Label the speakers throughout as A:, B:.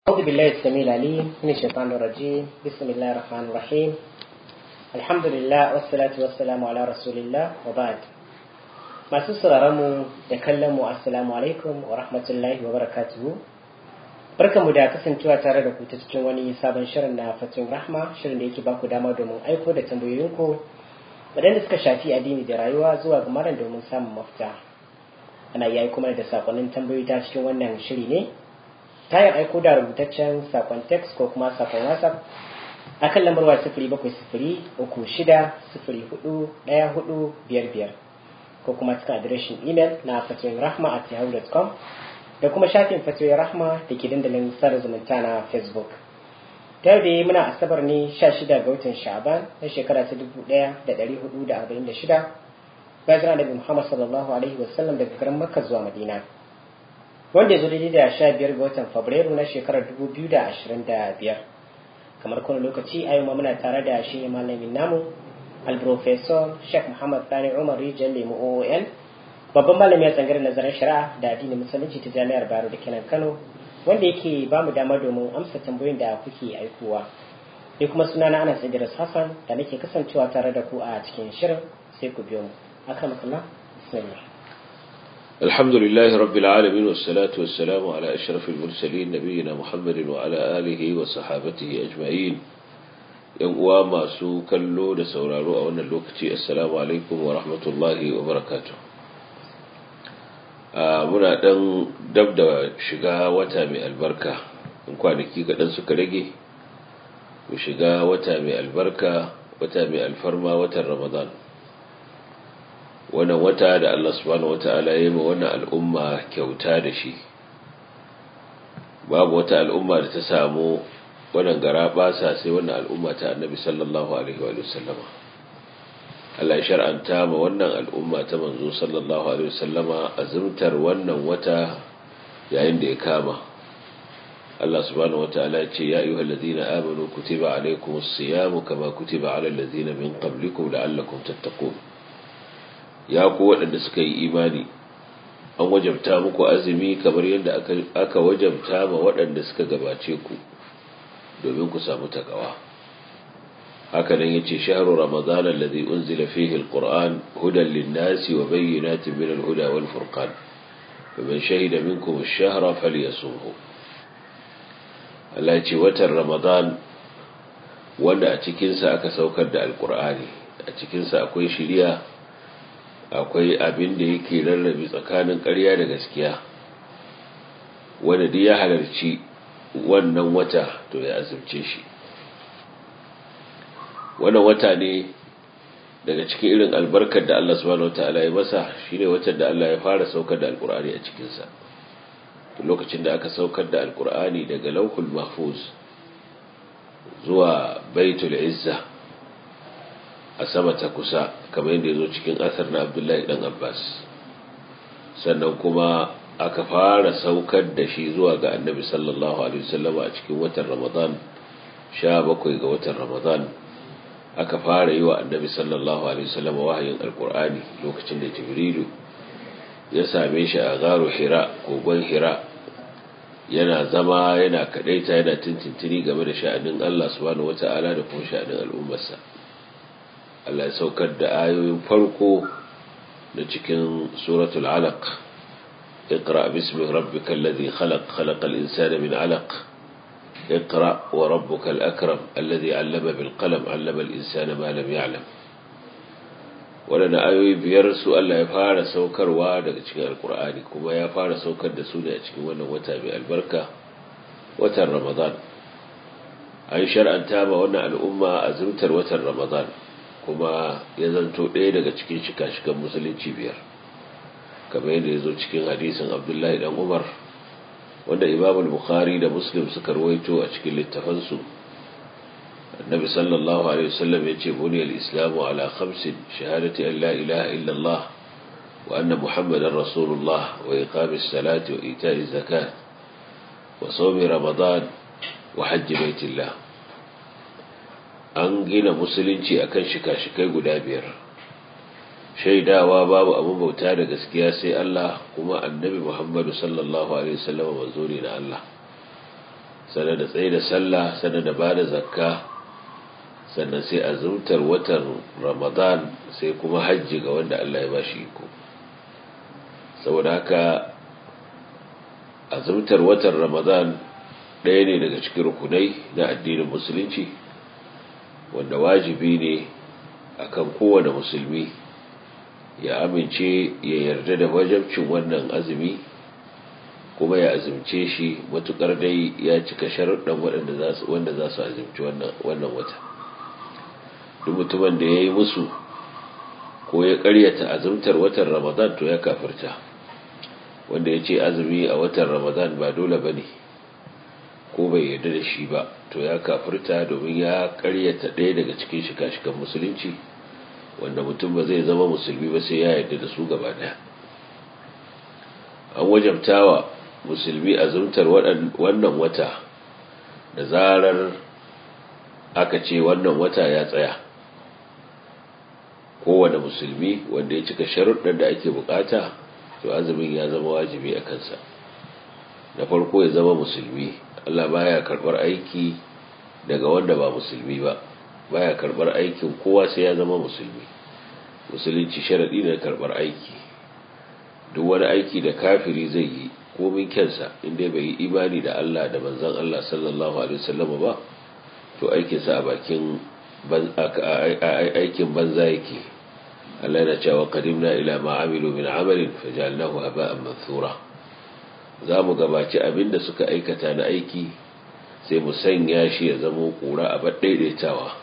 A: أعوذ بالله السميع العليم من الشيطان الرجيم بسم الله الرحمن الرحيم الحمد لله والصلاة والسلام على رسول الله وبعد masu mu da kallon mu assalamu alaikum wa rahmatullahi wa barakatuhu barkanmu da kasancewa tare da ku ta cikin wani sabon shirin na fatin rahma shirin da yake baku dama domin aiko da tambayoyinku waɗanda suka shafi addini da rayuwa zuwa ga malam domin samun mafita ana iya aiko mana da sakonnin tambayoyi ta cikin wannan shiri ne ta yin aiko da rubutaccen sakon text ko kuma sakon whatsapp a kan lambar wa sifiri bakwai sifiri uku shida sifiri hudu ɗaya hudu biyar biyar ko kuma cikin adireshin imel na fatoyin rahma at yahoo.com da kuma shafin fatoyin rahma da ke dandalin sada zumunta na facebook ta da muna asabar ne sha shida ga watan sha'aban na shekara ta dubu ɗaya da ɗari hudu da arba'in da shida bayan annabi muhammad sallallahu alaihi wasallam daga garin makka zuwa madina wanda ya zo daidai da sha biyar ga watan fabrairu na shekarar dubu biyu da ashirin da biyar kamar kuma lokaci a yau muna tare da shi malamin namu alprofesor sheikh muhammad sani umar rijiyar lemu oon babban malami a tsangar nazarin shari'a da addinin musulunci ta jami'ar bayero da kenan kano wanda yake ba mu dama domin amsa tambayoyin da kuke aikowa sai kuma sunana ana idris hassan da nake kasancewa tare da ku a cikin shirin sai ku biyo mu akramakallah bismillah
B: الحمد لله رب العالمين والصلاة والسلام على أشرف المرسلين نبينا محمد وعلى آله وصحابته أجمعين ينقوى ما سو كلو لسورارو أولا اللوكتي السلام عليكم ورحمة الله وبركاته muna ɗan dab da shiga wata mai albarka in kwanaki kaɗan suka rage mu shiga wata mai albarka wata mai alfarma watan ramadan wannan wata da Allah subhanahu wata'ala ya yi ma wannan al'umma kyauta da shi babu wata al'umma da ta samu wannan gara basa sai wannan al'umma ta annabi sallallahu alaihi wa sallama Allah ya shar'anta ma wannan al'umma ta manzo sallallahu alaihi wa sallama azumtar wannan wata yayin da ya kama Allah subhanahu wata'ala ya ce ya ayyuhal ladina amanu kutiba alaykumus siyamu kama kutiba alal ladina min qablikum la'allakum tattaqun ya ku waɗanda suka yi imani an wajabta muku azumi kamar yadda aka wajabta ma waɗanda suka gabace ku domin ku samu takawa haka nan yace shahru ramadan alladhi unzila fihi alquran hudan lin-nasi wa bayyinatin min al-huda wal furqan faman shahida minkum ash-shahra falyasumhu Allah ya ce watan ramadan wanda a cikin sa aka saukar da alqur'ani a cikin sa akwai shiriya akwai abin da yake rarrabe tsakanin ƙarya da gaskiya wanda duk ya halarci wannan wata to ya azumce shi wannan wata ne daga cikin irin albarkar da Allah subhanahu wataala ya masa shine watan da Allah ya fara saukar da alkur'ani a cikin sa lokacin da aka saukar da alkur'ani daga lauhul mahfuz zuwa baitul izza a sama ta kusa kamar yadda ya zo cikin asar na abdullahi dan abbas sannan kuma aka fara saukar da shi zuwa ga annabi sallallahu alaihi wasallam a cikin watan ramadan sha bakwai ga watan ramadan aka fara yi wa annabi sallallahu alaihi wasallam wahayin alkur'ani lokacin da jibrilu ya same shi a garo hira kogon hira yana zama yana kadaita yana tintintini game da sha'anin Allah subhanahu wata'ala da kuma sha'anin al'ummarsa Allah ya saukar da ayoyin farko da cikin suratul alaq اقرأ باسم ربك الذي خلق خلق الإنسان من علق اقرأ وربك الأكرم الذي علم بالقلم علم الإنسان ما لم يعلم ولنا ayoyi biyar su Allah ya fara saukarwa daga cikin alkur'ani kuma ya fara saukar da su ne a cikin wannan wata mai albarka watan ramadan an shar'anta ma wannan al'umma azumtar watan ramadan kuma ya zanto ɗaya daga cikin shika-shikan musulunci biyar kamar yadda ya zo cikin hadisin abdullahi dan umar wanda imamul bukhari da muslim suka rawaito a cikin littafansu annabi sallallahu alaihi wasallam ya ce buniyar islamu ala khamsin shahadati an la ilaha illallah wa anna muhammadan rasulullah wa iqamis salati wa ita'i zakat wa sawmi ramadan wa hajji baitillah an gina musulunci akan shika-shikai guda biyar shaidawa babu abin bauta da gaskiya sai Allah kuma annabi Muhammadu sallallahu alaihi wasallam manzo ne na Allah sannan da tsaye da sallah sannan da ba da zakka sannan sai azumtar watan ramadan sai kuma hajji ga wanda Allah ya ba shi iko saboda haka azumtar watan ramadan ɗaya ne daga cikin rukunai na addinin musulunci wanda wajibi ne akan kowane musulmi ya amince ya yarda da wajabcin wannan azumi kuma ya azumce shi matukar dai ya cika sharuɗan wanda za su azumci wannan wata duk mutumin da ya yi musu ko ya ƙaryata azumtar watan ramadan to ya kafirta wanda ya ce azumi a watan ramadan ba dole ba ne ko bai yarda da shi ba to ya kafirta domin ya ƙaryata ɗaya daga cikin shika-shikan musulunci wanda mutum ba zai zama musulmi ba sai ya yarda da su gaba ɗaya an wajabtawa musulmi azumtar wannan wata da zarar aka ce wannan wata ya tsaya kowane musulmi wanda ya cika sharuɗin da ake bukata to azumin ya zama wajibi a kansa na farko ya zama musulmi Allah baya karɓar aiki daga wanda ba musulmi ba baya karɓar aikin kowa sai ya zama musulmi musulunci sharaɗi ne karɓar aiki duk wani aiki da kafiri zai yi komin kyansa inda bai yi imani da Allah da manzon Allah sallallahu alaihi wasallam ba to aikinsa a bakin aikin banza yake Allah yana cewa qadimna ila ma amilu min amalin fajalnahu haba'an mansura za mu gabaci abinda suka aikata na aiki sai mu sanya shi ya zama kura a baddaidaitawa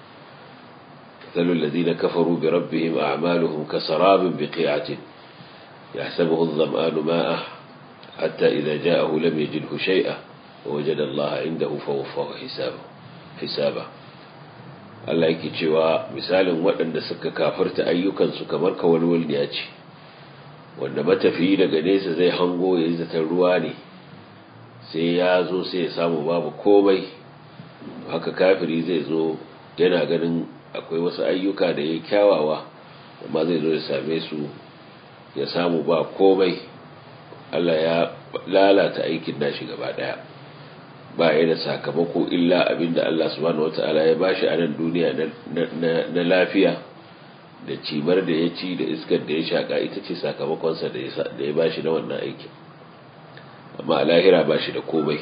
B: مثل الذين كفروا بربهم أعمالهم كسراب بقيعة يحسبه الظمآن ماءه حتى إذا جاءه لم يجده شيئا ووجد الله عنده فوفاه حسابه حسابه Allah yake cewa misalin waɗanda suka kafarta ayyukansu kamar kawalwalniya ce wanda matafiyi daga nesa zai hango ya yi zaton ruwa ne sai ya zo sai ya samu babu komai haka kafiri zai zo yana ganin akwai wasu ayyuka da ya kyawawa amma zai zo ya same su ya samu ba komai Allah ya lalata aikin nashi gaba daya ba ya da sakamako illa abinda Allah subhanahu wata'ala ya bashi a nan duniya na lafiya da cimar da ya ci da iskar da ya shaka ita ce sakamakonsa da ya bashi na wannan aikin amma a lahira ba shi da komai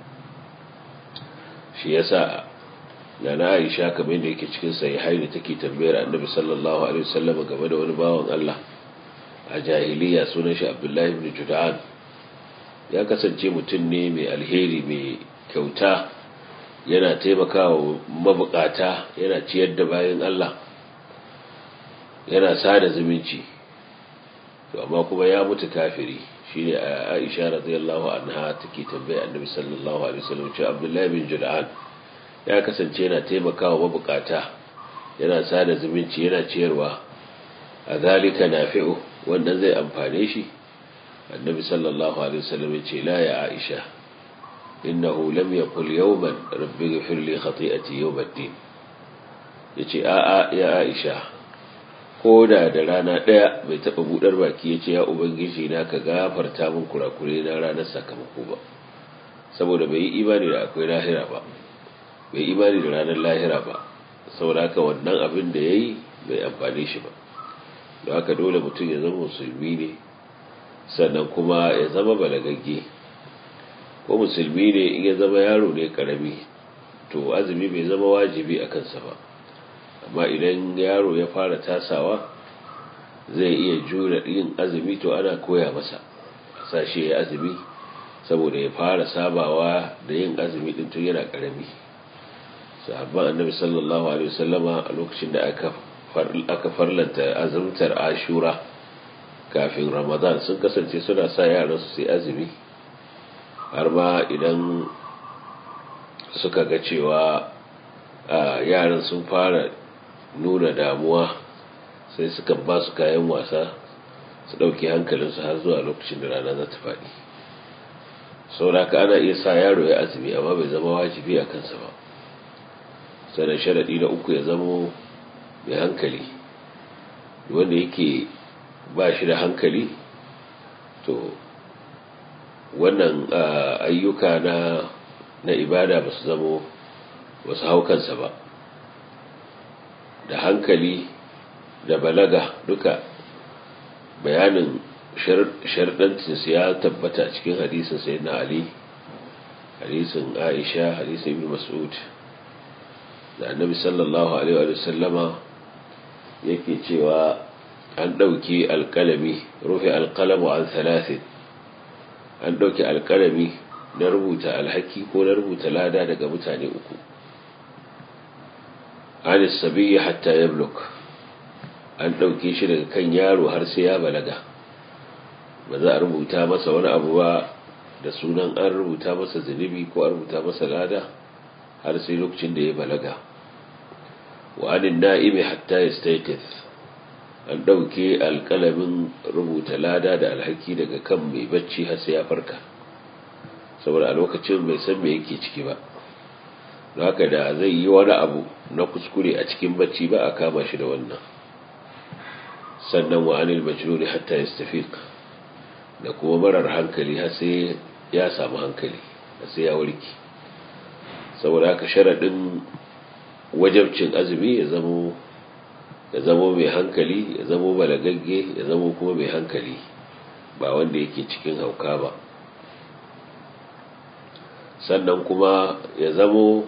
B: shi yasa na na aisha kamar da yake cikin sahihai da take tambayar annabi sallallahu alaihi wasallam game da wani bawan Allah a jahiliya sunan shi Abdullahi ibn Jud'an ya kasance mutum ne mai alheri mai kyauta yana taimakawa mabukata yana ciyar da bayan Allah yana sada zumunci to amma kuma ya mutu kafiri shine Aisha radiyallahu anha take tambaya annabi sallallahu alaihi wasallam cewa Abdullahi ibn Jud'an ya kasance yana taimakawa mabukata yana sada zumunci yana ciyarwa a zalika nafi'u wannan zai amfane shi annabi sallallahu alaihi wasallam ya ce la ya aisha innahu lam yaqul yawman rabbi ighfir li khati'ati yawm ad-din yace a a ya aisha ko da da rana daya bai taba budar baki yace ya ubangiji na ka gafarta min kurakure na ranar sakamako ba saboda bai yi imani da akwai lahira ba bai imani da ranar lahira ba saboda haka wannan abin da yayi bai amfane shi ba da haka dole mutum ya zama musulmi ne sannan kuma ya zama balagagge ko musulmi ne in ya zama yaro ne karami to azumi bai zama wajibi a kansa ba amma idan yaro ya fara tasawa zai iya jura yin azumi to ana koya masa a sashe ya azumi saboda ya fara sabawa da yin azumi din tun yana karami sahabban annabi sallallahu alaihi wasallama a lokacin da aka aka farlanta azumtar ashura kafin ramadan sun kasance suna sa yaran su sai azumi har ma idan suka ga cewa yaran sun fara nuna damuwa sai suka ba su kayan wasa su ɗauki hankalinsu har zuwa lokacin da rana za ta faɗi sauraka ana iya sa yaro ya azumi amma bai zama wajibi a kansa ba sannan sharaɗi na uku ya zamo mai hankali wanda yake ba shi da hankali to wannan ayyuka na na ibada ba su zamo ba su hau kansa ba da hankali da balaga duka bayanin sharɗancinsu ya tabbata cikin hadisin sai na ali hadisin aisha hadisin ibn mas'ud da annabi sallallahu alaihi wa sallama yake cewa an ɗauki alƙalami rufe alƙalamu an thalathin an ɗauki alƙalami na rubuta alhaki ko na rubuta lada daga mutane uku an sabiyya hatta ya an ɗauke shi daga kan yaro har sai ya balaga ba za a rubuta masa wani abu ba da sunan an rubuta masa zunubi ko an rubuta masa lada har sai lokacin da ya balaga wa anin na'imi hatta ya an ɗauke alƙalamin rubuta lada da alhaki daga kan mai bacci har sai ya farka saboda a lokacin bai san me yake ciki ba haka da zai yi wani abu na kuskure a cikin bacci ba a kama shi da wannan sannan wa anil majnuni hatta yastafiq da kuma marar hankali har sai ya samu hankali har sai ya warke saboda haka sharadin wajabcin azumi ya zamo ya zamo mai hankali ya zamo balagagge ya zamo kuma mai hankali ba wanda yake cikin hauka ba sannan kuma ya zamo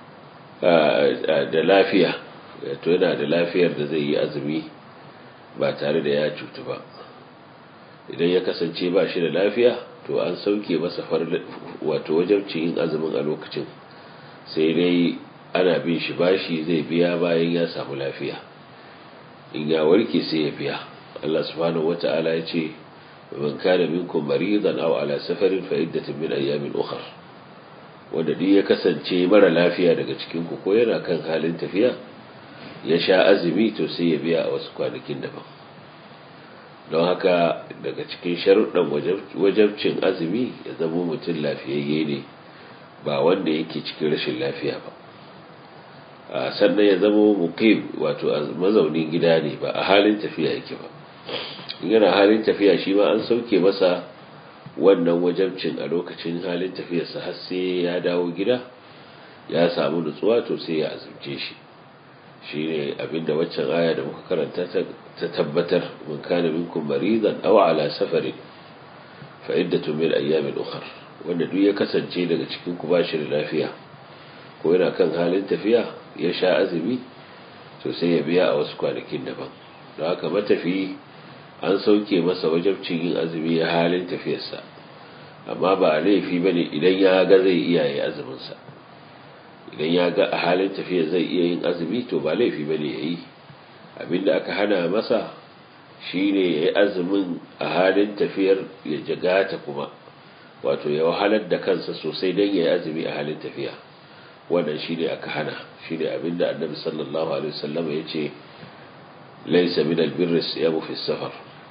B: da lafiya to yana da lafiyar da zai yi azumi ba tare da ya cutu ba idan ya kasance ba shi da lafiya to an sauke masa wato wajabcin yin azumin a lokacin sai dai ana bin shi bashi zai biya bayan ya samu lafiya in ya warke sai ya biya Allah subhanahu wata'ala ya ce man kana minkum maridan aw ala safarin fa iddatun min ayyamin ukhra wanda duk ya kasance mara lafiya daga cikin ku ko yana kan halin tafiya ya sha azumi to sai ya biya a wasu kwanakin daban don haka daga cikin sharuɗan wajabcin azumi ya zama mutum lafiyayye ne ba wanda yake cikin rashin lafiya ba sannan ya zama muqim wato mazaunin gida ne ba a halin tafiya yake ba yana halin tafiya shi ma an sauke masa wannan wajabcin a lokacin halin tafiyarsa har sai ya dawo gida ya samu nutsuwa to sai ya azumce shi shine abinda waccan aya da muka karanta ta tabbatar mun kana minkum maridan aw ala safarin fa iddatu min ayyamin ukhra wanda duk ya kasance daga cikin ku bashi da lafiya ko yana kan halin tafiya ya sha azumi to sai ya biya a wasu kwanakin daban don haka matafi an sauke masa wajabcin yin azumi ya halin tafiyarsa amma ba laifi bane idan ya ga zai iya yi azuminsa idan ya ga a halin tafiya zai iya yin azumi to ba laifi bane ya yi abinda aka hana masa shine ya yi azumin a halin tafiyar ya jagata kuma wato ya wahalar da kansa sosai don ya yi azumi a halin tafiya wannan shine aka hana shine abinda annabi sallallahu alaihi wasallam ya ce laysa min albirri siyamu fi safar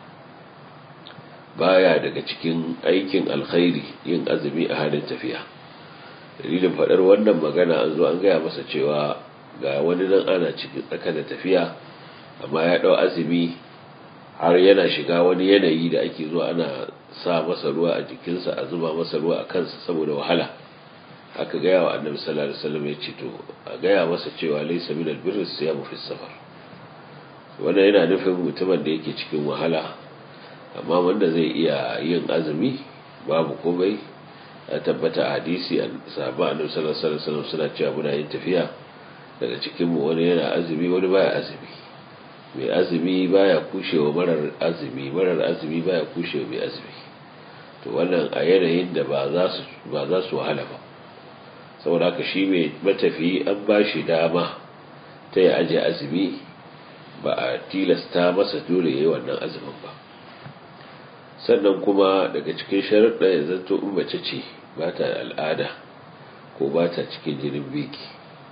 B: baya daga cikin aikin alkhairi yin azumi a halin tafiya dalilin faɗar wannan magana an zo an gaya masa cewa ga wani nan ana cikin tsaka da tafiya amma ya ɗau azumi har yana shiga wani yanayi da ake zuwa ana sa masa ruwa a jikinsa a zuba masa ruwa a kansa saboda wahala aka gaya wa annabi sallallahu alaihi wasallam ya ce to a gaya masa cewa laysa min albirri siyamu fi safar wannan yana nufin mutumin da yake cikin wahala amma wanda zai iya yin azumi babu komai ya tabbata a hadisi a sahabba annabi sallallahu alaihi wasallam suna cewa muna yin tafiya daga cikin mu wani yana azumi wani baya azumi mai azumi baya kushewa marar azumi marar azumi baya kushewa mai azumi to wannan a yanayin da ba za su ba za su wahala ba saboda haka shi mai matafi an ba shi dama ta yi aje azumi ba a tilasta masa dole ya yi wannan azumin ba sannan kuma daga cikin sharaɗa ya zanto in mace ce ba ta al'ada ko ba ta cikin jinin biki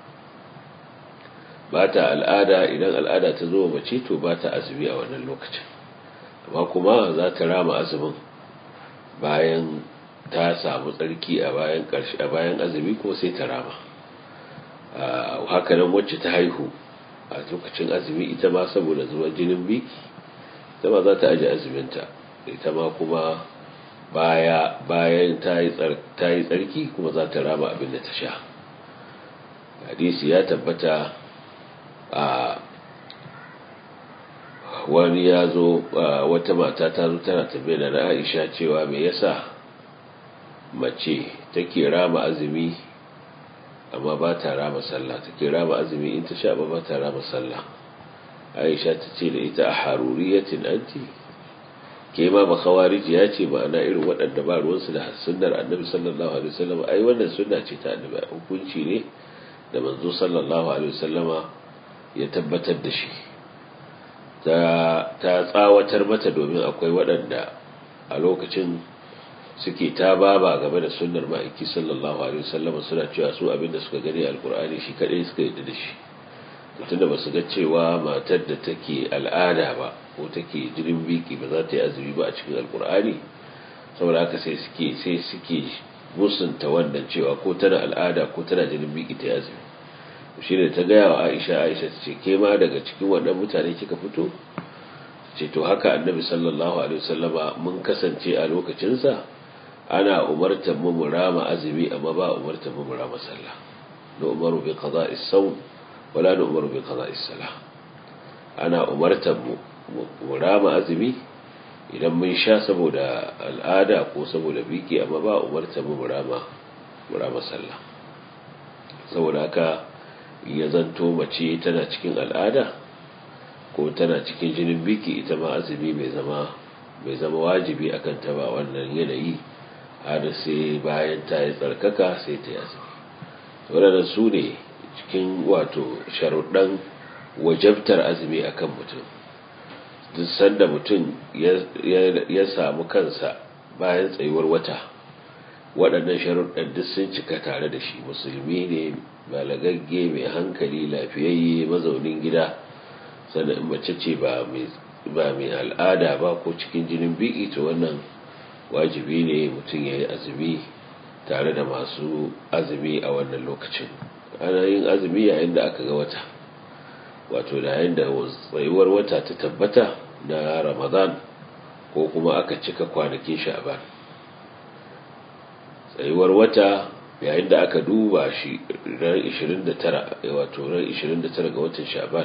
B: ba ta al'ada idan al'ada ta zo mace to ba ta azumi a wannan lokacin amma kuma za ta rama azumin bayan ta samu tsarki a bayan ƙarshe a bayan azumi kuma sai ta rama haka nan wacce ta haihu a lokacin azumi ita ma saboda zuwa jinin biki ita ma za ta aje azuminta ita ma kuma baya bayan ta yi tsarki kuma za ta rama abin da ta sha hadisi ya tabbata a wani ya zo wata mata ta zo tana tabbata na aisha cewa me yasa mace take rama azumi amma ba ta rama sallah take rama azumi in ta sha ba ba ta rama sallah aisha ta ce da ita a haruriyatin anti ke ma ba khawariji ya ce ma'ana irin waɗanda ba ruwansu da sunnar annabi sallallahu alaihi wasallam ai wannan sunna ce ta annabi hukunci ne da manzo sallallahu alaihi wasallama ya tabbatar da shi ta ta tsawatar mata domin akwai waɗanda a lokacin suke ta baba game da sunnar ma'aiki sallallahu alaihi wasallama suna cewa su abinda suka gani alkur'ani shi kadai suka yi da shi tunda ba su ga cewa matar da take al'ada ba ko take jirin biki ba za ta yi azumi ba a cikin alkur'ani saboda haka sai suke sai suke musunta wannan cewa ko tana al'ada ko tana jirin biki ta yi azumi shi ne ta gaya wa aisha aisha ta ce ke ma daga cikin wannan mutane kika fito ce to haka annabi sallallahu alaihi wasallama mun kasance a lokacinsa ana umartar mu mu rama azumi amma ba umartar mu mu rama sallah na umaru bi qada'i sawm wala na umaru bi qada'i salah ana umartar mu mu rama azumi idan mun sha saboda al'ada ko saboda biki amma ba umartar mu mu rama mu rama sallah saboda haka ya zanto mace tana cikin al'ada ko tana cikin jinin biki ita ma azumi bai zama bai zama wajibi akan ta ba wannan yanayi har sai bayan ta yi tsarkaka sai ta yi azumi waɗannan su ne cikin wato sharuɗan wajabtar azumi akan mutum duk sanda mutum ya samu kansa bayan tsayuwar wata waɗannan sharuɗan duk sun cika tare da shi musulmi ne balagagge mai hankali lafiyayye mazaunin gida sannan mace ce ba mai al'ada ba ko cikin jinin biki to wannan wajibi ne mutum ya yi azumi tare da masu azumi a wannan lokacin ana yin azumi yayin da aka ga wata wato da yayin da tsayuwar wata ta tabbata na ramadan ko kuma aka cika kwanakin sha'ban tsayuwar wata yayin da aka duba shi ran 29 wato ran 29 ga watan sha'ban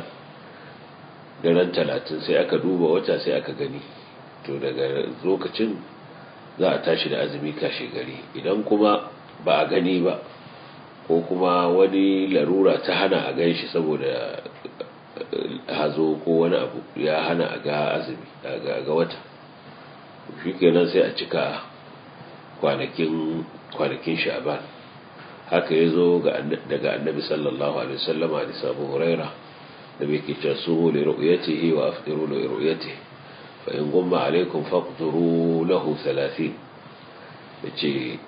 B: da ran 30 sai aka duba wata sai aka gani to daga lokacin za a tashi da azumi kashe gari idan kuma ba a gani ba ko kuma wani larura ta hana a gan shi saboda hazo ko wani abu ya hana a ga azumi ga wata shi kenan sai a cika kwanakin kwanakin sha'ban haka ya zo daga annabi sallallahu alaihi wasallam a sabu huraira da bai kice su li ru'yatihi wa afdiru li ru'yatihi fa in gumma alaikum faqduru lahu 30 yace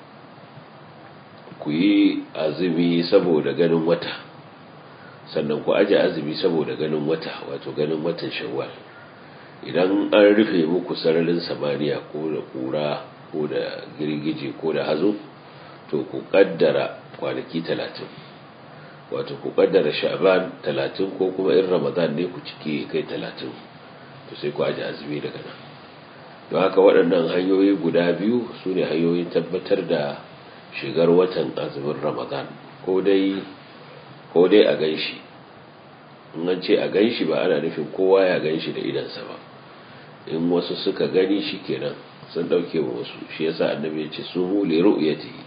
B: ku yi azumi saboda ganin wata sannan ku aje azumi saboda ganin wata wato ganin watan shawwal idan an rufe muku sararin samaniya ko da kura ko da girgije ko da hazo to ku kaddara kwanaki talatin wato ku kaddara sha'ban talatin ko kuma in ramadan ne ku cike kai talatin to sai ku aje azumi daga nan don haka waɗannan hanyoyi guda biyu su ne hanyoyin tabbatar da shigar watan azumin ramadan ko dai ko dai a gan shi in an ce a gan shi ba ana nufin kowa ya gan shi da idansa ba in wasu suka gani shi kenan sun ɗauke wa wasu shi yasa annabi ya ce su mu li ru'yatihi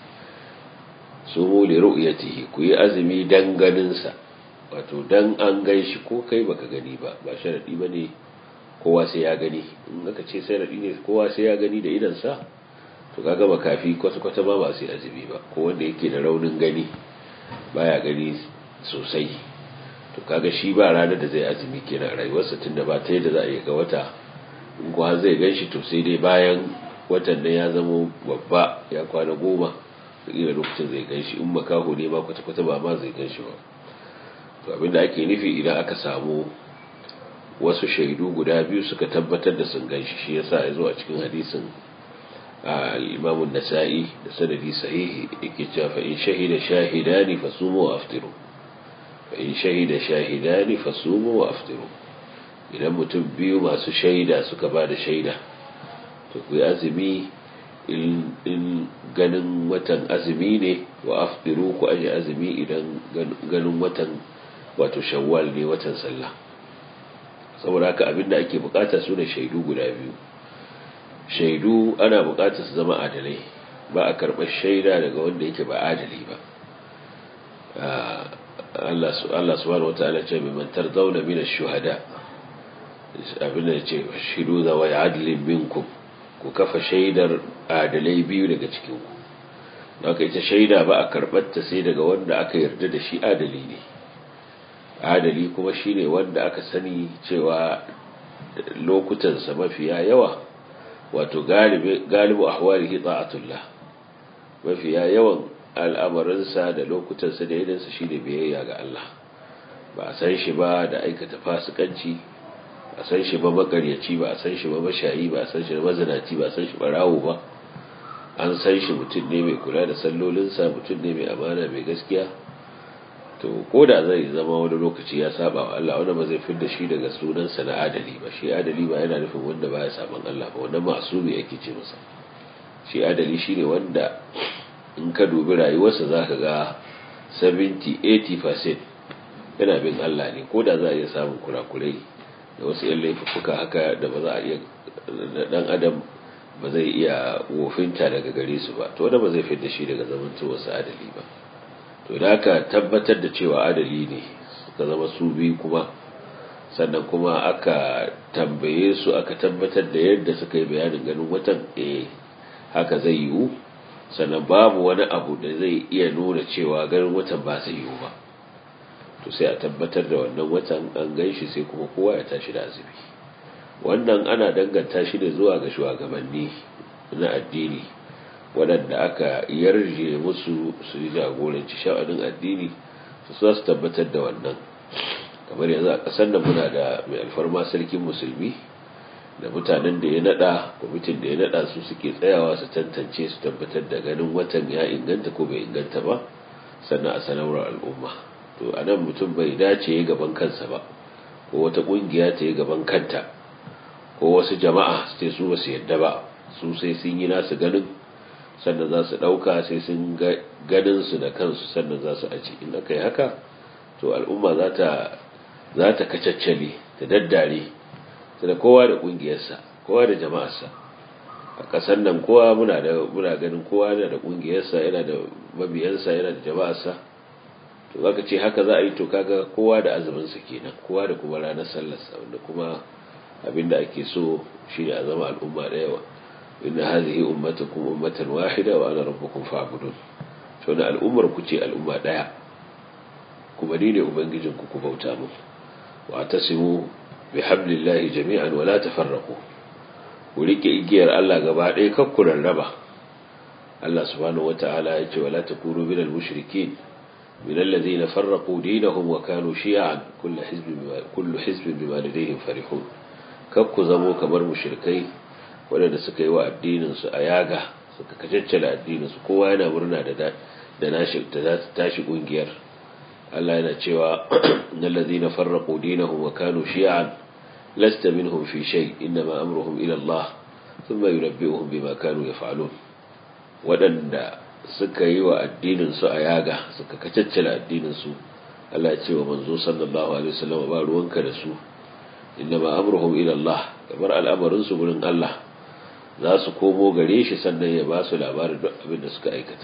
B: su mu li ru'yatihi ku yi azumi dan ganinsa wato dan an gan shi ko kai baka gani ba ba sharadi bane kowa sai ya gani in aka ce sai radi ne kowa sai ya gani da idansa to kaga makafi kwata kwata ba ba sai azumi ba ko wanda yake da raunin gani baya gani sosai to kaga shi ba ranar da zai azumi kenan rayuwarsa tunda ba ta yadda za a yi ga wata in ko har zai gan shi to sai dai bayan watan nan ya zama babba ya kwana goma da lokacin zai gan shi in makaho ne ma kwata-kwata ba ma zai gan shi ba to abinda ake nufi idan aka samu wasu shaidu guda biyu suka tabbatar da sun gan shi shi yasa ya zo a cikin hadisin al-imamun nasa'i da sanadi sahihi yake cewa fa in shahida shahidani fasumu wa aftiru fa in shahida shahidani fasumu wa aftiru idan mutum biyu masu shaida suka ba da shaida to ku yi azumi in ganin watan azumi ne wa afdiru ku aje azumi idan ganin watan wato shawwal ne watan sallah saboda haka abinda ake bukata su ne shaidu guda biyu shaidu ana bukatar su zama adalai ba a karɓar shaida daga wanda yake ba adali ba Allah subhanahu wa ta'ala ce mai mantar zauna mina shuhada abinda ya ce shidu da wai adalin minkum ku kafa shaidar adalai biyu daga cikinku haka ita shaida ba a karɓar ta sai daga wanda aka yarda da shi adali ne adali kuma shine wanda aka sani cewa lokutansa mafiya yawa wato galibu ahwalihi ta'atullah mafiya yawan al'amarinsa da lokutansa da yadansa shine biyayya ga Allah ba a san shi ba da aikata fasikanci ba a san shi ba makaryaci ba a san shi ba mashayi ba a san shi ba mazinaci ba a san shi barawo ba an san shi mutum ne mai kula da sallolinsa mutum ne mai amana mai gaskiya to ko da zai zama wani lokaci ya saba wa Allah wanda ba zai fidda shi daga sunansa na adali ba shi adali ba yana nufin wanda baya saban Allah ba wannan masumi yake ce masa shi adali shine wanda in ka dubi rayuwarsa zaka ga 70 80% yana bin Allah ne ko da za a iya samun kurakurai da wasu yan laifuka haka da ba za a iya dan adam ba zai iya wofinta daga gare su ba to wanda ba zai fidda shi daga zamantowarsa adali ba to da aka tabbatar da cewa adali ne suka zama su biyu kuma sannan kuma aka tambaye su aka tabbatar da yadda suka yi bayanin ganin watan eh haka zai yiwu sannan babu wani abu da zai iya nuna cewa ganin watan ba zai yiwu ba to sai a tabbatar da wannan watan an gan shi sai kuma kowa ya tashi da azumi wannan ana danganta shi ne zuwa ga shugabanni na addini waɗanda aka yarje musu su yi jagoranci sha'anin addini su za su tabbatar da wannan kamar yanzu a ƙasar da muna da mai alfarma sarkin musulmi da mutanen da ya nada kwamitin da ya nada su suke tsayawa su tantance su tabbatar da ganin watan ya inganta ko bai inganta ba sannan a sanarwar al'umma to a nan mutum bai dace ya gaban kansa ba ko wata ƙungiya ta yi gaban kanta ko wasu jama'a su ce su ba su yadda ba su sai sun yi nasu ganin sannan za su ɗauka sai sun ganin su da kansu sannan za su aci in aka yi haka to al'umma za ta kacaccale ta daddare ta da kowa da ƙungiyarsa kowa da jama'arsa a ƙasar nan kowa muna ganin kowa yana da ƙungiyarsa yana da mabiyansa yana da jama'arsa to zaka ce haka za a yi to kaga kowa da azuminsa kenan kowa da kuma ranar sallarsa wanda kuma abinda ake so shi ne a zama al'umma da yawa inna hadhihi ummatukum ummatan wahida wa ana rabbukum fa'budun to na al'ummar ku ce al'umma daya kuma ni ne ubangijin ku ku bauta mu wa tasimu bihablillahi jami'an wa la tafarraqu ku rike igiyar Allah gaba ɗaya kar ku rarraba Allah subhanahu wata'ala ya ce wala takunu minal mushrikin من الذين فرقوا دينهم وكانوا شيعا كل حزب بما كل حزب بما لديهم فرحون kakku zamo kamar mushrikai waɗanda suka yi wa addininsu a yaga suka kacaccala addininsu kowa yana murna da da nashi da tashi kungiyar Allah yana cewa innal ladhina farraqu dinahum wa kanu shi'an lasta minhum fi shay inma amruhum ila Allah thumma yunabbi'uhum bima kanu yaf'alun waɗanda suka yi wa addininsu a yaga suka kacaccala addininsu Allah ya ce wa manzo sallallahu alaihi wasallam ba ruwanka da su innama amruhum ila Allah kamar al'amarin su gurin Allah za su komo gare shi sannan ya ba su labarin duk abin da suka aikata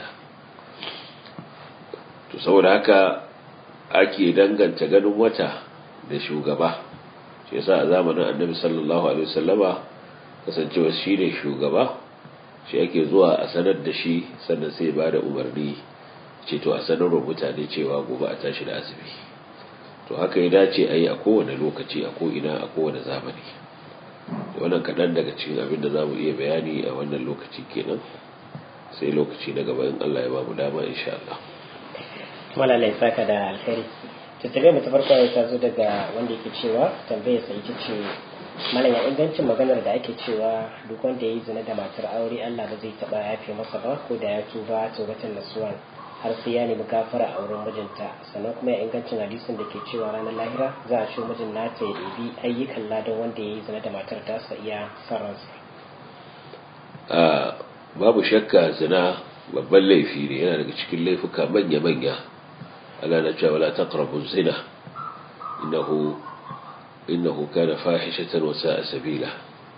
B: to saboda haka ake danganta ganin wata da shugaba shi yasa a zamanin annabi sallallahu alaihi wasallama kasancewa shi ne shugaba shi ake zuwa a sanar da shi sannan sai ba da umarni ce to a sanarwa mutane cewa gobe a tashi da azumi to haka ya dace a yi a kowane lokaci a ko'ina a kowane zamani wannan kaɗan daga cikin abin da za mu iya bayani a wannan lokaci kenan sai lokaci na gaba in Allah ya ba mu dama insha Allah.
A: Malalai saka da alkhairi. Tattare mu ta farko ya ta zo daga wanda yake cewa tambayar sa ita ce malam ya ingancin maganar da ake cewa duk wanda ya yi zina da matar aure Allah ba zai taɓa yafe masa ba ko da ya tuba tobatan nasuwan har sai ya nemi gafara a wurin mijinta sannan kuma ya ingancin hadisin da ke cewa ranar lahira za a shi mijin nata ya ɗebi ayyukan ladan wanda ya yi zina da matar tasa iya son ransa.
B: babu shakka zina babban laifi ne yana daga cikin laifuka manya-manya Allah na cewa la taqrabu zina innahu innahu kana fahishatan wa sa'a sabila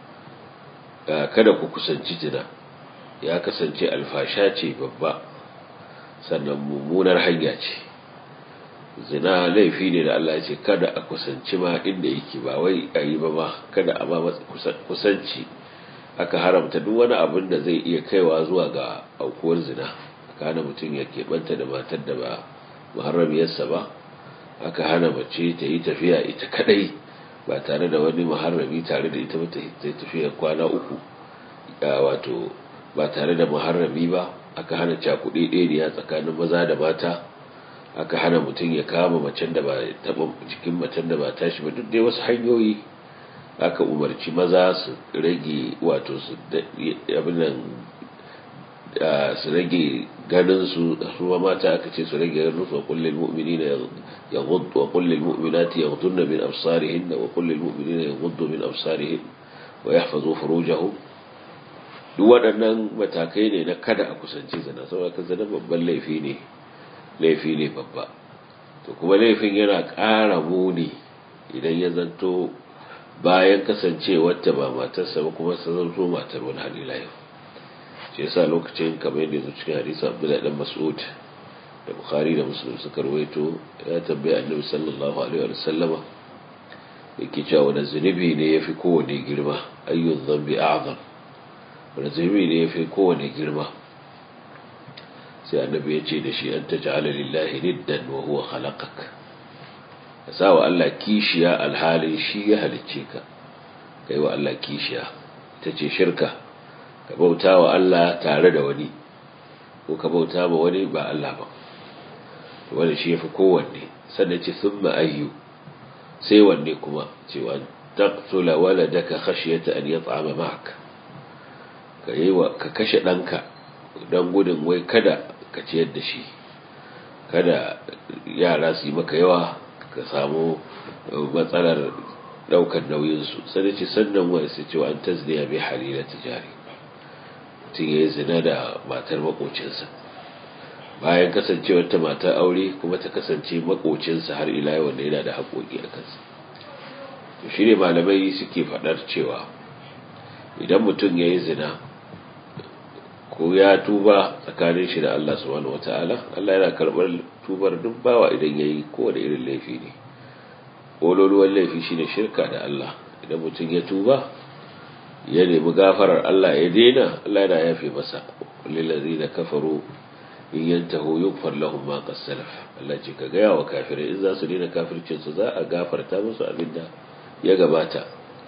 B: kada ku kusanci zina ya kasance alfasha ce babba sannan mummunar hanya ce zina laifi ne da Allah ya ce kada a kusanci ma inda yake ba wai a yi ba ma kada a ma kusanci aka haramta duk wani abin da zai iya kaiwa zuwa ga aukuwar zina kana mutum ya keɓanta da matar da ba muharramiyarsa ba aka hana mace ta yi tafiya ita kadai ba tare da wani muharrami tare da ita ba ta yi tafiya kwana uku wato ba tare da muharrami ba aka hana cakuɗe ɗaya tsakanin maza da mata aka hana mutum ya kama macen da ba taɓa cikin macen da ba tashi ba duk dai wasu hanyoyi aka umarci maza su rage wato su abinan su rage ganin su su mata aka ce su rage ganin su wa kullil mu'minina yaghuddu wa kullil mu'minati yaghudduna min absarihinna wa kullil mu'minina yaghuddu min absarihin wa yahfazu furujahum duk waɗannan matakai ne na kada a kusanci zina saboda ka zina babban laifi ne laifi ne babba to kuma laifin yana ƙara muni idan ya zanto bayan kasancewarta ba matarsa ba kuma sa zanto matar wani halila yau shi yasa lokacin kamar yadda yanzu cikin hadisi abdullahi dan mas'ud da bukhari da muslim suka rawaito ya tambaye annabi sallallahu alaihi wa sallama yake cewa wani zunubi ne yafi kowane girma ayyun dhanbi a'zam wani zunubi ne yafi kowane girma sai annabi ya ce da shi an taj'ala lillahi niddan wa huwa khalaqak ka sa wa Allah kishiya alhalin shi ya halicce ka kai wa Allah kishiya ita ce shirka ka bauta wa Allah tare da wani ko ka bauta ma wani ba Allah ba wanda shi yafi kowanne sannan ce thumma ayyu sai wanne kuma cewa taqtula waladaka khashyata an yat'ama ma'ak ka yi wa ka kashe danka dan gudun wai kada ka ciyar da shi kada yara su yi maka yawa ka samu matsalar daukar nauyinsu sai ce sannan wani sai cewa an tazniya bai halila tijari mutum ya yi zina da matar makocinsa bayan kasancewar ta matar aure kuma ta kasance makocinsa har ila yau wanda yana da haƙoƙi a kansa to shi ne malamai suke faɗar cewa idan mutum ya yi zina ko ya tuba tsakanin shi da Allah subhanahu wata'ala Allah yana karɓar tubar duk bawa idan ya yi kowane irin laifi ne ƙololuwan laifi shine shirka da Allah idan mutum ya tuba ya nemi gafarar Allah ya daina Allah yana yafe masa lillazi da kafaru in yantahu yughfar lahum ma qad salaf Allah ce ka gaya wa kafirai in za su daina kafircin su za a gafarta musu abinda ya gabata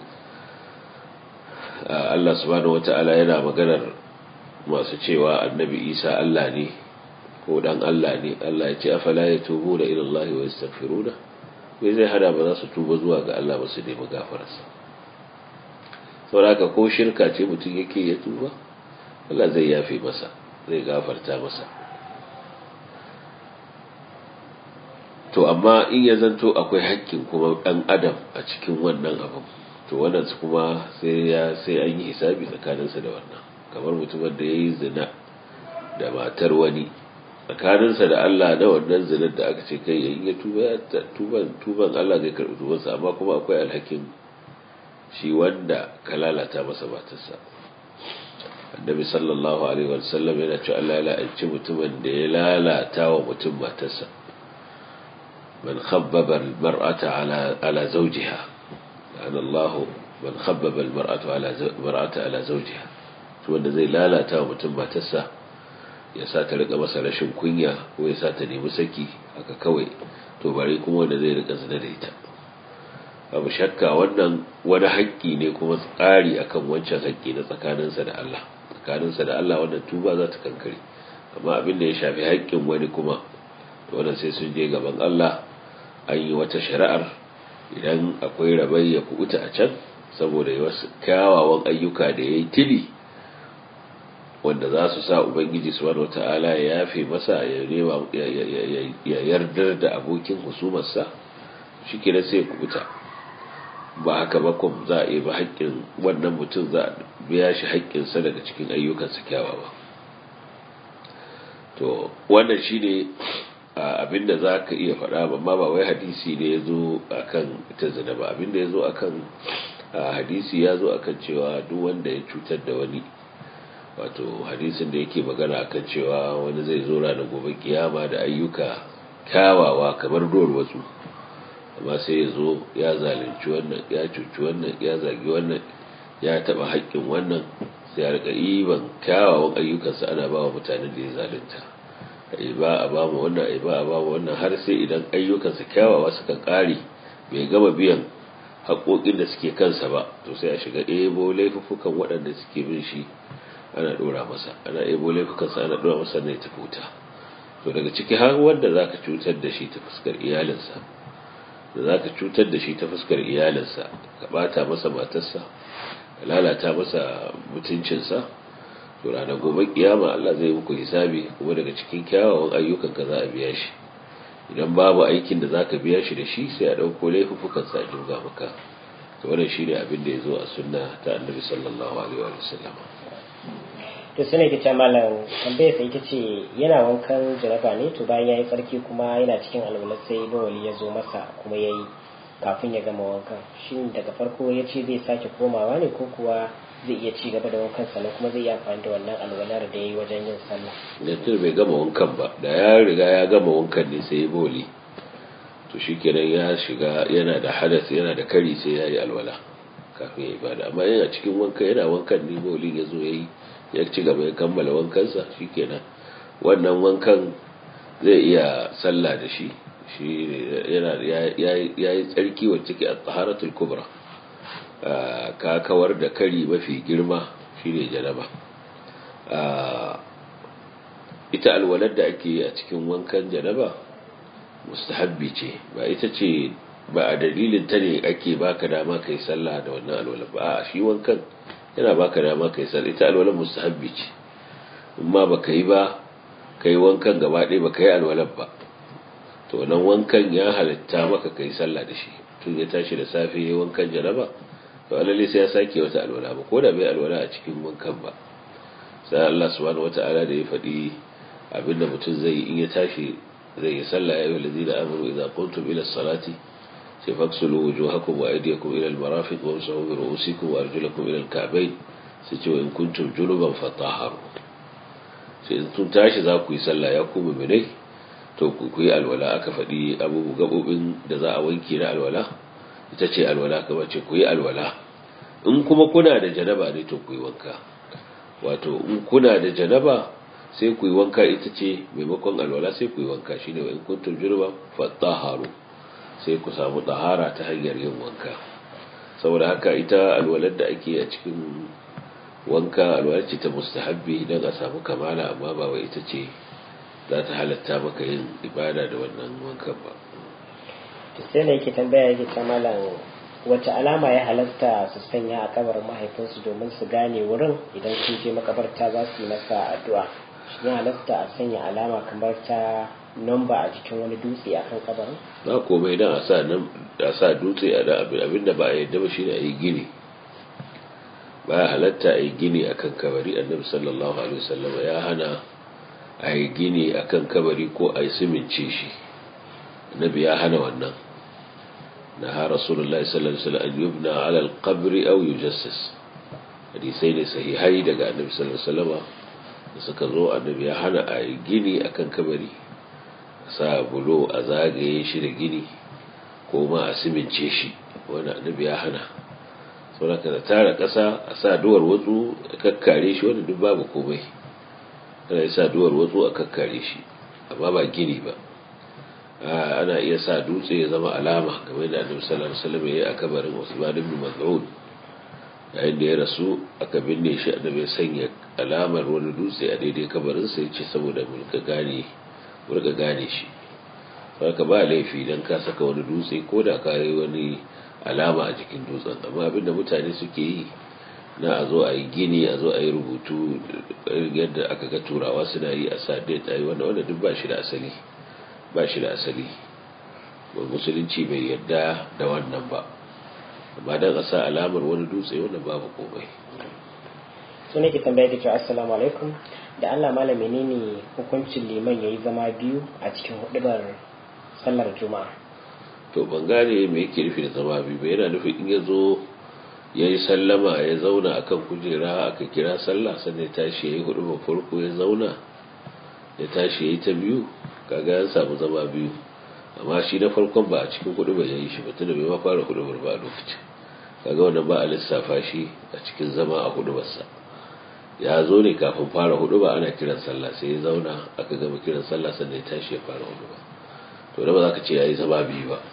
B: Allah subhanahu wata'ala yana maganar masu cewa annabi Isa Allah ne ko dan Allah ne Allah ya ce afala yatubuna ila Allah wa yastaghfiruna me zai hada ba za su tuba zuwa ga Allah ba su nemi gafararsa saboda ko shirka ce mutum yake ya tuba Allah zai yafe masa zai gafarta masa to amma in ya zanto akwai haƙƙin kuma ɗan adam a cikin wannan abin to wannan kuma sai ya sai an yi hisabi tsakaninsa da wannan kamar mutumin da ya yi zina da matar wani tsakaninsa da Allah na wannan zinar da aka ce kai yayin ya tuba tuban tuban Allah zai karɓi tubansa amma kuma akwai alhakin shi wanda ka lalata masa matarsa annabi sallallahu alaihi wa sallam yana cewa Allah ya la'anci mutumin da ya lalata wa mutum matarsa man khabbaba al-mar'ata ala ala zawjiha la'ana Allah man khabbaba al-mar'ata ala mar'ata ala zawjiha to wanda zai lalata wa mutum matarsa ya sa ta rika masa rashin kunya ko ya sa ta nemi saki haka kawai to bare kuma wanda zai rika zina da ita babu shakka wannan wani haƙƙi ne kuma tsari akan wancan haƙƙi na tsakaninsa da Allah tsakaninsa da Allah wannan tuba za ta kankare amma abin da ya shafi haƙƙin wani kuma to wannan sai sun je gaban Allah an yi wata shari'ar idan akwai rabai ya kubuta a can saboda wasu kyawawan ayyuka da ya yi tili wanda za su sa ubangiji subhanahu wata'ala ya yafe masa ya nema ya yardar da abokin husumarsa shi ke sai ya kubuta ba haka ba kuma za a iya ba haƙƙin wannan mutum za a biya shi haƙƙinsa daga cikin ayyukansa kyawawa to wannan shi ne abinda za ka iya faɗa amma ba wai hadisi ne ya zo a kan ita zina ba abinda ya zo a kan hadisi ya zo a kan cewa duk wanda ya cutar da wani wato hadisin da yake magana a kan cewa wani zai zo ranar gobe kiyama da ayyuka kyawawa kamar dor wasu amma sai ya zo ya zalunci wannan ya cuci wannan ya zagi wannan ya taɓa haƙƙin wannan sai ya rika iban kyawawan ayyukansa ana ba wa mutanen da ya zalunta ai ba a ba mu wannan ai ba a ba mu wannan har sai idan ayyukansa kyawawa suka ƙare bai gama biyan haƙoƙin da suke kansa ba to sai a shiga ebo laifuffukan waɗanda suke bin shi ana ɗora masa ana ebo laifukansa ana ɗora masa ne ta futa to daga ciki har wanda za ka cutar da shi ta fuskar iyalinsa da za ka cutar da shi ta fuskar iyalinsa ka ɓata masa matarsa ka lalata masa mutuncinsa to ranar gobe kiyama Allah zai muku hisabi kuma daga cikin kyawawan ayyukan ka za a biya shi idan babu aikin da zaka biya shi da shi sai a dauko laifukan sa a jirga maka to wannan shine abin da yazo a sunna ta Annabi sallallahu alaihi wa sallam
A: to sune ke malam tambayar sai ita ce yana wankan jaraba ne to bayan yayi tsarki kuma yana cikin alwala sai bawali ya zo masa kuma yayi kafin ya gama wankan shin daga farko ya ce zai sake komawa ne ko kuwa zai iya ci gaba da wankan sannan kuma zai yi amfani da wannan alwalar da ya yi wajen yin sallah
B: da tun bai gama wankan ba da ya riga ya gama wankan ne sai ya boli to shi kenan ya shiga yana da hadas yana da kari sai ya yi alwala kafin ya ibada amma yana cikin wankan yana wankan ne boli ya zo ya yi ya ci gaba ya kammala wankansa shi kenan wannan wankan zai iya sallah da shi shi yana ya yi tsarki wacce ke a taharatul kubra ka kawar da kari mafi girma shine janaba ita alwalar da ake a cikin wankan janaba mustahabbi ce ba ita ce ba a dalilin ta ne ake baka dama kai sallah da wannan alwalar ba a shi wankan yana baka dama kai sallah ita alwalar mustahabbi ce amma baka yi ba kai wankan gaba ɗaya baka yi alwalar ba to wannan wankan ya halitta maka kai sallah da shi tun ya tashi da safe ya wankan janaba to alalle sai ya sake wata alwala ba ko da bai alwala a cikin wankan ba sai Allah subhanahu wata'ala da ya faɗi abinda mutum zai in ya tashi zai yi sallah ya yi walazina amuru idza qumtum ila salati sai faksulu wujuhakum wa aydiyakum ila al-marafiq wa amsahu bi ru'usikum wa arjulakum ila al-ka'bayn sai ce in kuntum junuban fatahharu sai in tun tashi za ku yi sallah ya ku mu'minai to ku yi alwala aka faɗi abubuwan gabobin da za a wanke na alwala ita ce alwala kamar ce ku yi alwala in kuma kuna da janaba ne to ku yi wanka wato in kuna da janaba sai ku yi wanka ita ce maimakon alwala sai ku yi wanka shine wa in kuntum junuba fatahharu sai ku samu tahara ta hanyar yin wanka saboda haka ita alwalar da ake a cikin wanka alwalar ce ta mustahabbi don a samu kamala amma ba wai ita ce za ta halatta maka yin ibada da wannan wankan ba
A: sai da yake tambaya yake ta malam wace alama ya halatta su sanya a kabarin mahaifinsu domin su gane wurin idan sun je makabarta za su yi masa addu'a shi ya halatta a sanya alama kamar ta nomba a jikin wani dutse a kan kabarin
B: ba komai dan a sa nan a sa dutse a da abin da ba a yadda ba shine a yi gini ba ya halatta a yi gini akan kabari annabi sallallahu alaihi wasallam ya hana a yi gini akan kabari ko a yi simince shi annabi ya hana wannan نهى رسول الله صلى الله عليه وسلم أن يبنى على القبر أو يجسس hadisai ne sahihai daga annabi sallallahu alaihi wasallam da suka zo annabi ya hana a yi gini akan kabari sa bulo a zagaye shi da gini ko ma a simince shi wani annabi ya hana saboda da tara ƙasa a sa duwar watsu a kakkare shi wanda duk babu komai ana sa duwar watsu a kakkare shi amma ba gini ba ana iya sa dutse ya zama alama game da annabi sallallahu alaihi wasallam yayi a kabarin Usman ibn Mas'ud yayin da ya rasu aka binne shi annabi ya sanya alamar wani dutse a daidai kabarin sa yace saboda mu ka gane mu ga gane shi haka ba laifi dan ka saka wani dutse ko da ka yi wani alama a jikin dutsen amma abinda mutane suke yi na a zo a yi gini a zo a yi rubutu yadda aka ga turawa suna yi a sa date a yi wanda wanda duk ba shi da asali ba shi da asali ba musulunci bai yadda da wannan ba amma dan a sa alamar wani dutse wannan babu komai
A: su ne ke tambaya ke cewa assalamu alaikum da Allah malam menene hukuncin liman yayi zama biyu a cikin hudubar sallar juma'a
B: to ban gane me yake nufi da zama biyu ba yana nufin in ya zo ya yi sallama ya zauna akan kujera aka kira sallah sannan ya tashi ya yi hudu farko ya zauna ya tashi ya yi ta biyu kaga ya samu zama biyu amma shi na farkon ba a cikin hudu ba ya yi shi ba tunda bai ma fara hudu ba a lokacin kaga wannan ba a lissafa shi a cikin zama a hudu barsa ya zo ne kafin fara hudu ba ana kiran sallah sai ya zauna aka gama kiran sallah sannan ya tashi ya fara hudu ba to da ba za ka ce ya yi zama biyu ba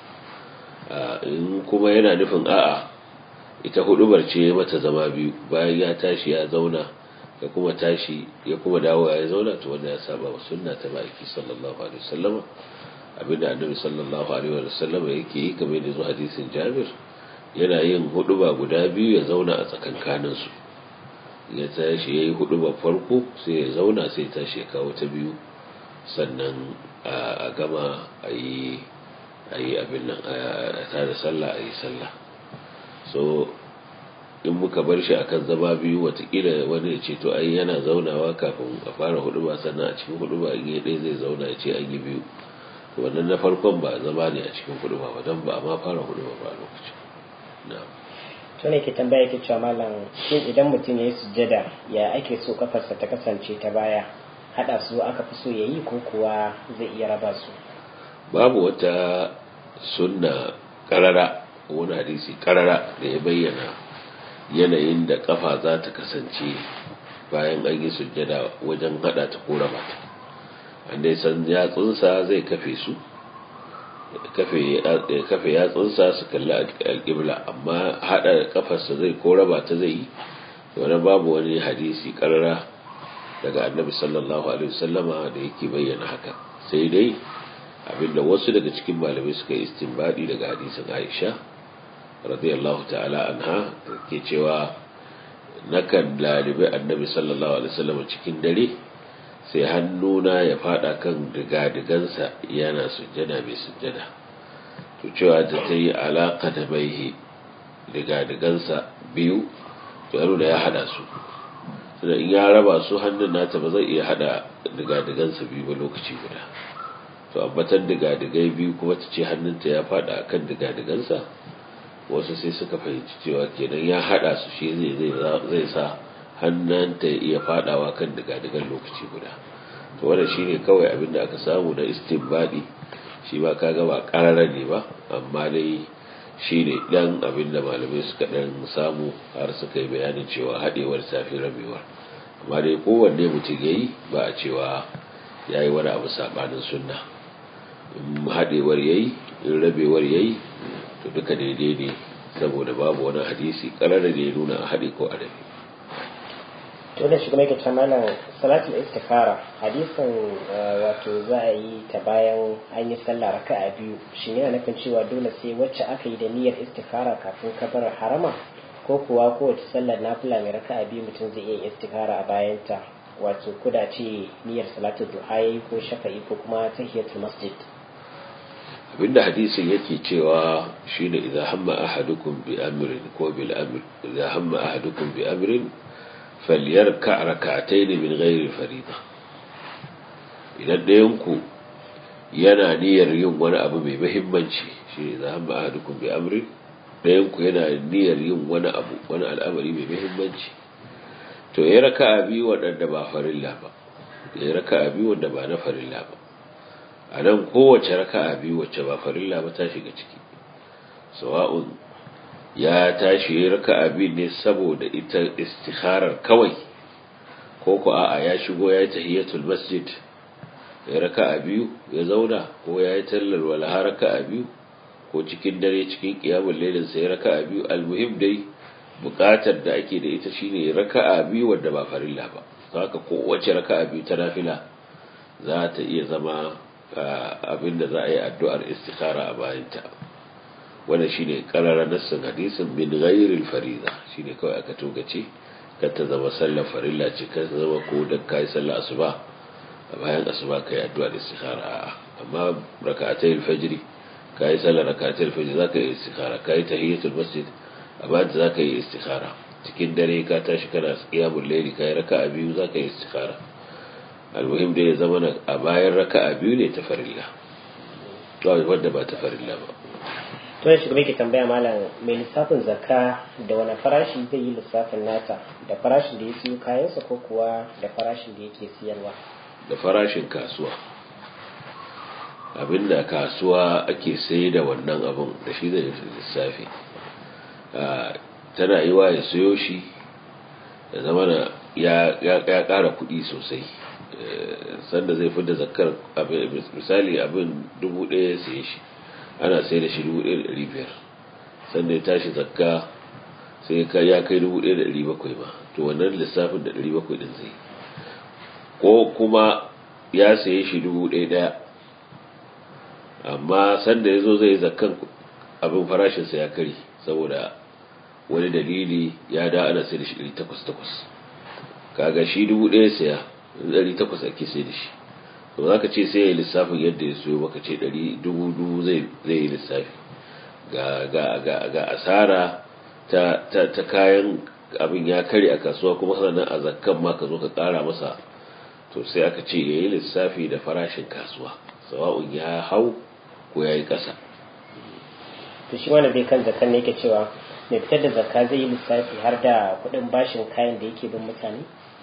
B: in kuma yana nufin a'a ita hudubar ce mata zama biyu bayan ya tashi ya zauna ya kuma tashi ya kuma dawo ya zauna to wanda ya saba wa sunna ta baki sallallahu alaihi wasallam abinda annabi sallallahu alaihi wasallam yake yi kamar da zuwa hadisin Jabir yana yin huduba guda biyu ya zauna a tsakankanin su ya tashi yayi hudubar farko sai ya zauna sai ya tashi ya kawo ta biyu sannan a gama a yi abin nan a tada sallah a yi sallah so in muka bar shi akan zama biyu watakila wani ya ce to ai yana zaunawa kafin a fara hudu ba sannan a cikin hudu ba in yi ɗaya zai zauna ya ce an yi biyu to wannan na farkon ba zama ne a cikin hudu ba don ba a ma fara hudu ba ba lokacin na'am
A: to ne ke tambaya ke cewa malam shin idan mutum ya yi sujjada ya ake so kafarsa ta kasance ta baya hada su aka fi so yayi ko kuwa zai iya raba su
B: babu wata sunna karara wani hadisi karara da ya bayyana yanayin da kafa za ta kasance bayan an yi sujjada wajen hada ta ko raba ta wanda ya san yatsunsa zai kafe su kafe yatsunsa su kalli alƙibla amma hada kafarsa zai ko raba ta zai yi wani babu wani hadisi karara daga annabi sallallahu alaihi wasallama da yake bayyana haka sai dai abinda wasu daga cikin malamai suka yi istinbadi daga hadisin Aisha radiyallahu ta'ala anha ke cewa nakan lalibi annabi sallallahu alaihi wasallam cikin dare sai hannuna ya fada kan digadigansa yana sujjada mai sujjada to cewa ta ta yi alaka da baihi digadigansa biyu to yaro da ya hada su sai in ya raba su hannun nata ba zai iya hada digadigansa biyu ba lokaci guda to abbatar digadigai biyu kuma ta ce hannunta ya fada kan digadigansa wasu sai suka fahimci cewa kenan ya hada su shi zai sa hannunta ya iya fadawa kan digadigan lokaci guda to wannan shine kawai abin da aka samu na istinbadi shi ba kaga ba karara ne ba amma dai shine dan abin da malamai suka dan samu har suka yi bayanin cewa hadewar safi rabewar amma dai kowanne mutum yayi ba a cewa yayi wani abu sabanin sunna in hadewar yayi in rabewar yayi to duka daidai ne saboda babu wani hadisi karara da ya nuna a haɗe ko a rabe
A: to da shi kuma yake cewa malam salatul istikhara hadisin wato za a yi ta bayan an yi sallah raka'a biyu shin yana nufin cewa dole sai wacce aka yi da niyyar istikhara kafin kabar harama ko kuwa kowace sallar nafila mai raka'a biyu mutum zai iya istikhara a bayanta wato kuda ce niyyar salatul duha yayi ko shafa'i ko kuma tahiyatul masjid
B: abinda hadisin yake cewa shine idza hamma ahadukum bi amrin ko bil amr idza hamma ahadukum bi amrin falyarka rak'atayn min ghairi farida idan ɗayan ku yana niyyar yin wani abu mai muhimmanci shi idza hamma ahadukum bi amrin ɗayan ku yana niyyar yin wani abu wani al'amari mai muhimmanci to ya raka'a biyu waɗanda ba farilla ba ya raka'a biyu wanda ba na farilla ba a nan kowace raka'a biyu wacce ba farilla ba ta shiga ciki sawa'un ya tashi ya raka'a biyu ne saboda ita istikharar kawai ko ku a'a ya shigo ya yi tahiyatul masjid ya raka'a biyu ya zauna ko ya yi tallar walaha raka'a biyu ko cikin dare cikin qiyamul lailin sai raka'a biyu almuhim dai bukatar da ake da ita shine raka'a biyu wadda ba farilla ba haka kowace raka'a biyu ta nafila za ta iya zama abinda za a yi addu'ar istikhara a bayanta wannan shine karara nassin hadisin min ghairil fariza shine kawai aka togace kar ta zama sallar farilla ce kar ta zama ko dan kai sallar asuba a bayan asuba kai addu'ar istikhara amma rak'atay al-fajr ka yi sallar rakatul fajr za ka yi istikhara ka yi tahiyatul masjid a bayan za ka yi istikhara cikin dare ka tashi kana qiyamul layli ka yi raka'a biyu za ka yi istikhara almuhim da ya zama a bayan raka'a biyu ne ta farilla to wanda ba ta farilla ba
A: to ya shiga ke tambaya malam mai lissafin zakka da wani farashi zai yi lissafin nata da farashin da ya siyo kayansa ko kuwa da farashin da yake siyarwa
B: da farashin kasuwa abinda kasuwa ake sai da wannan abin da shi zai lissafi tana yi wa ya siyo shi da zama ya ƙara kuɗi sosai sanda zai fi da zakar misali abin dubu ɗaya ya siye shi ana sai da shi dubu ɗaya da ɗari biyar sanda ya tashi zakka sai ya kai dubu ɗaya da ɗari bakwai ba to wannan lissafin da ɗari bakwai ɗin zai ko kuma ya saye shi dubu ɗaya ɗaya amma sanda ya zo zai zakkan abin farashinsa ya kari saboda wani dalili ya da ana sai da shi ɗari takwas takwas kaga shi dubu ɗaya saya ɗari takwas ake sai da shi to za ka ce sai ya lissafin yadda ya siyo maka ce ɗari dubu dubu zai yi lissafi ga asara ta kayan abin ya kare a kasuwa kuma sannan a zakkan ma ka zo ka ƙara masa to sai aka ce ya yi lissafi da farashin kasuwa sawa'un ya hau ko ya yi ƙasa
A: to shi wani bai kan zakkan ne yake cewa mai fitar da zakka zai yi lissafi har da kuɗin bashin kayan da yake bin mutane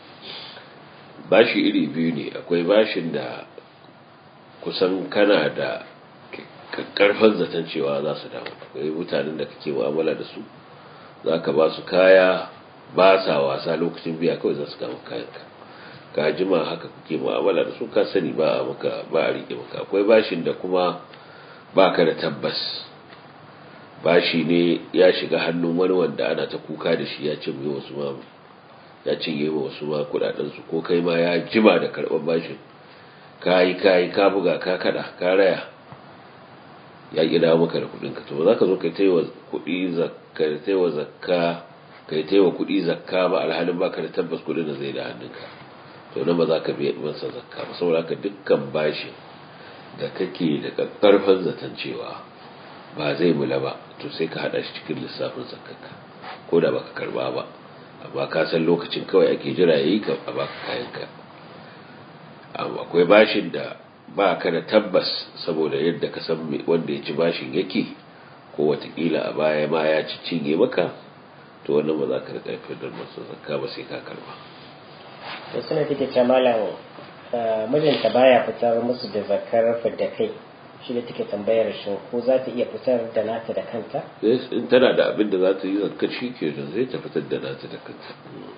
B: bashi iri biyu ne akwai bashin da kusan kana da karfan zaton cewa za su dawo akwai mutanen da kake mu'amala da su za ka ba su kaya ba sa wasa lokacin biya kawai za su kama kayanka ka jima haka kuke mu'amala da su ka sani ba a maka ba a rike maka akwai bashin da kuma ba ka da tabbas bashi ne ya shiga hannun wani wanda ana ta kuka da shi ya cinye wasu ma ya cinye wa wasu ma kudaden su ko kai ma ya jima da karban bashin kayi kayi ka buga ka kada ka raya ya kira maka da kudin ka to ba za ka zo kai taiwa kudi zakka taiwa zakka kai taiwa kudi zakka ba alhalin baka da tabbas kudin da zai da hannunka to nan ba za ka biya masa zakka ba saboda haka dukkan bashin da kake da karfan zaton cewa ba zai mula ba to sai ka hada shi cikin lissafin zakkanka ko da baka karba ba amma ka san lokacin kawai ake jira yayi ka a baka kayanka akwai bashin da ba ka da tabbas saboda yadda ka san wanda ya ci bashin yake ko watakila a baya ma ya ci cinye maka to wannan ba za ka riƙa fitar masa zakka ba sai ka karba
A: to suna take ce malam mijinta baya fitar musu da zakkar fidda kai shi da take tambayar shi ko za ta iya fitar da nata da kanta
B: in tana da abin da za ta yi zakkar shi ke da zai ta fitar da nata da kanta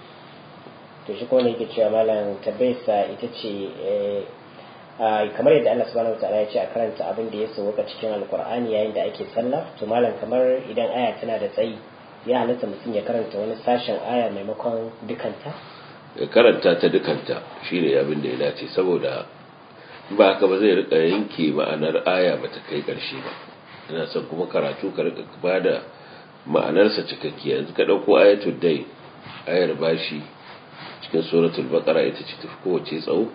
A: to shi kuma ne yake cewa malam tabbayarsa ita ce kamar yadda Allah subhanahu wataala ya ce a karanta abin da ya sauka cikin alkur'ani yayin da ake sallah to malam kamar idan aya tana da tsayi ya halatta mutum ya karanta wani sashen aya maimakon dukanta
B: ya karanta ta dukanta shine abin da ya dace saboda ba haka ba zai rika yanke ma'anar aya ba ta kai karshe ba ina son kuma karatu ka rika ba da ma'anarsa cikakkiya yanzu ka ɗauko ayatul dai ayar bashi cikin suratul baqara ita ce tafi kowace tsawo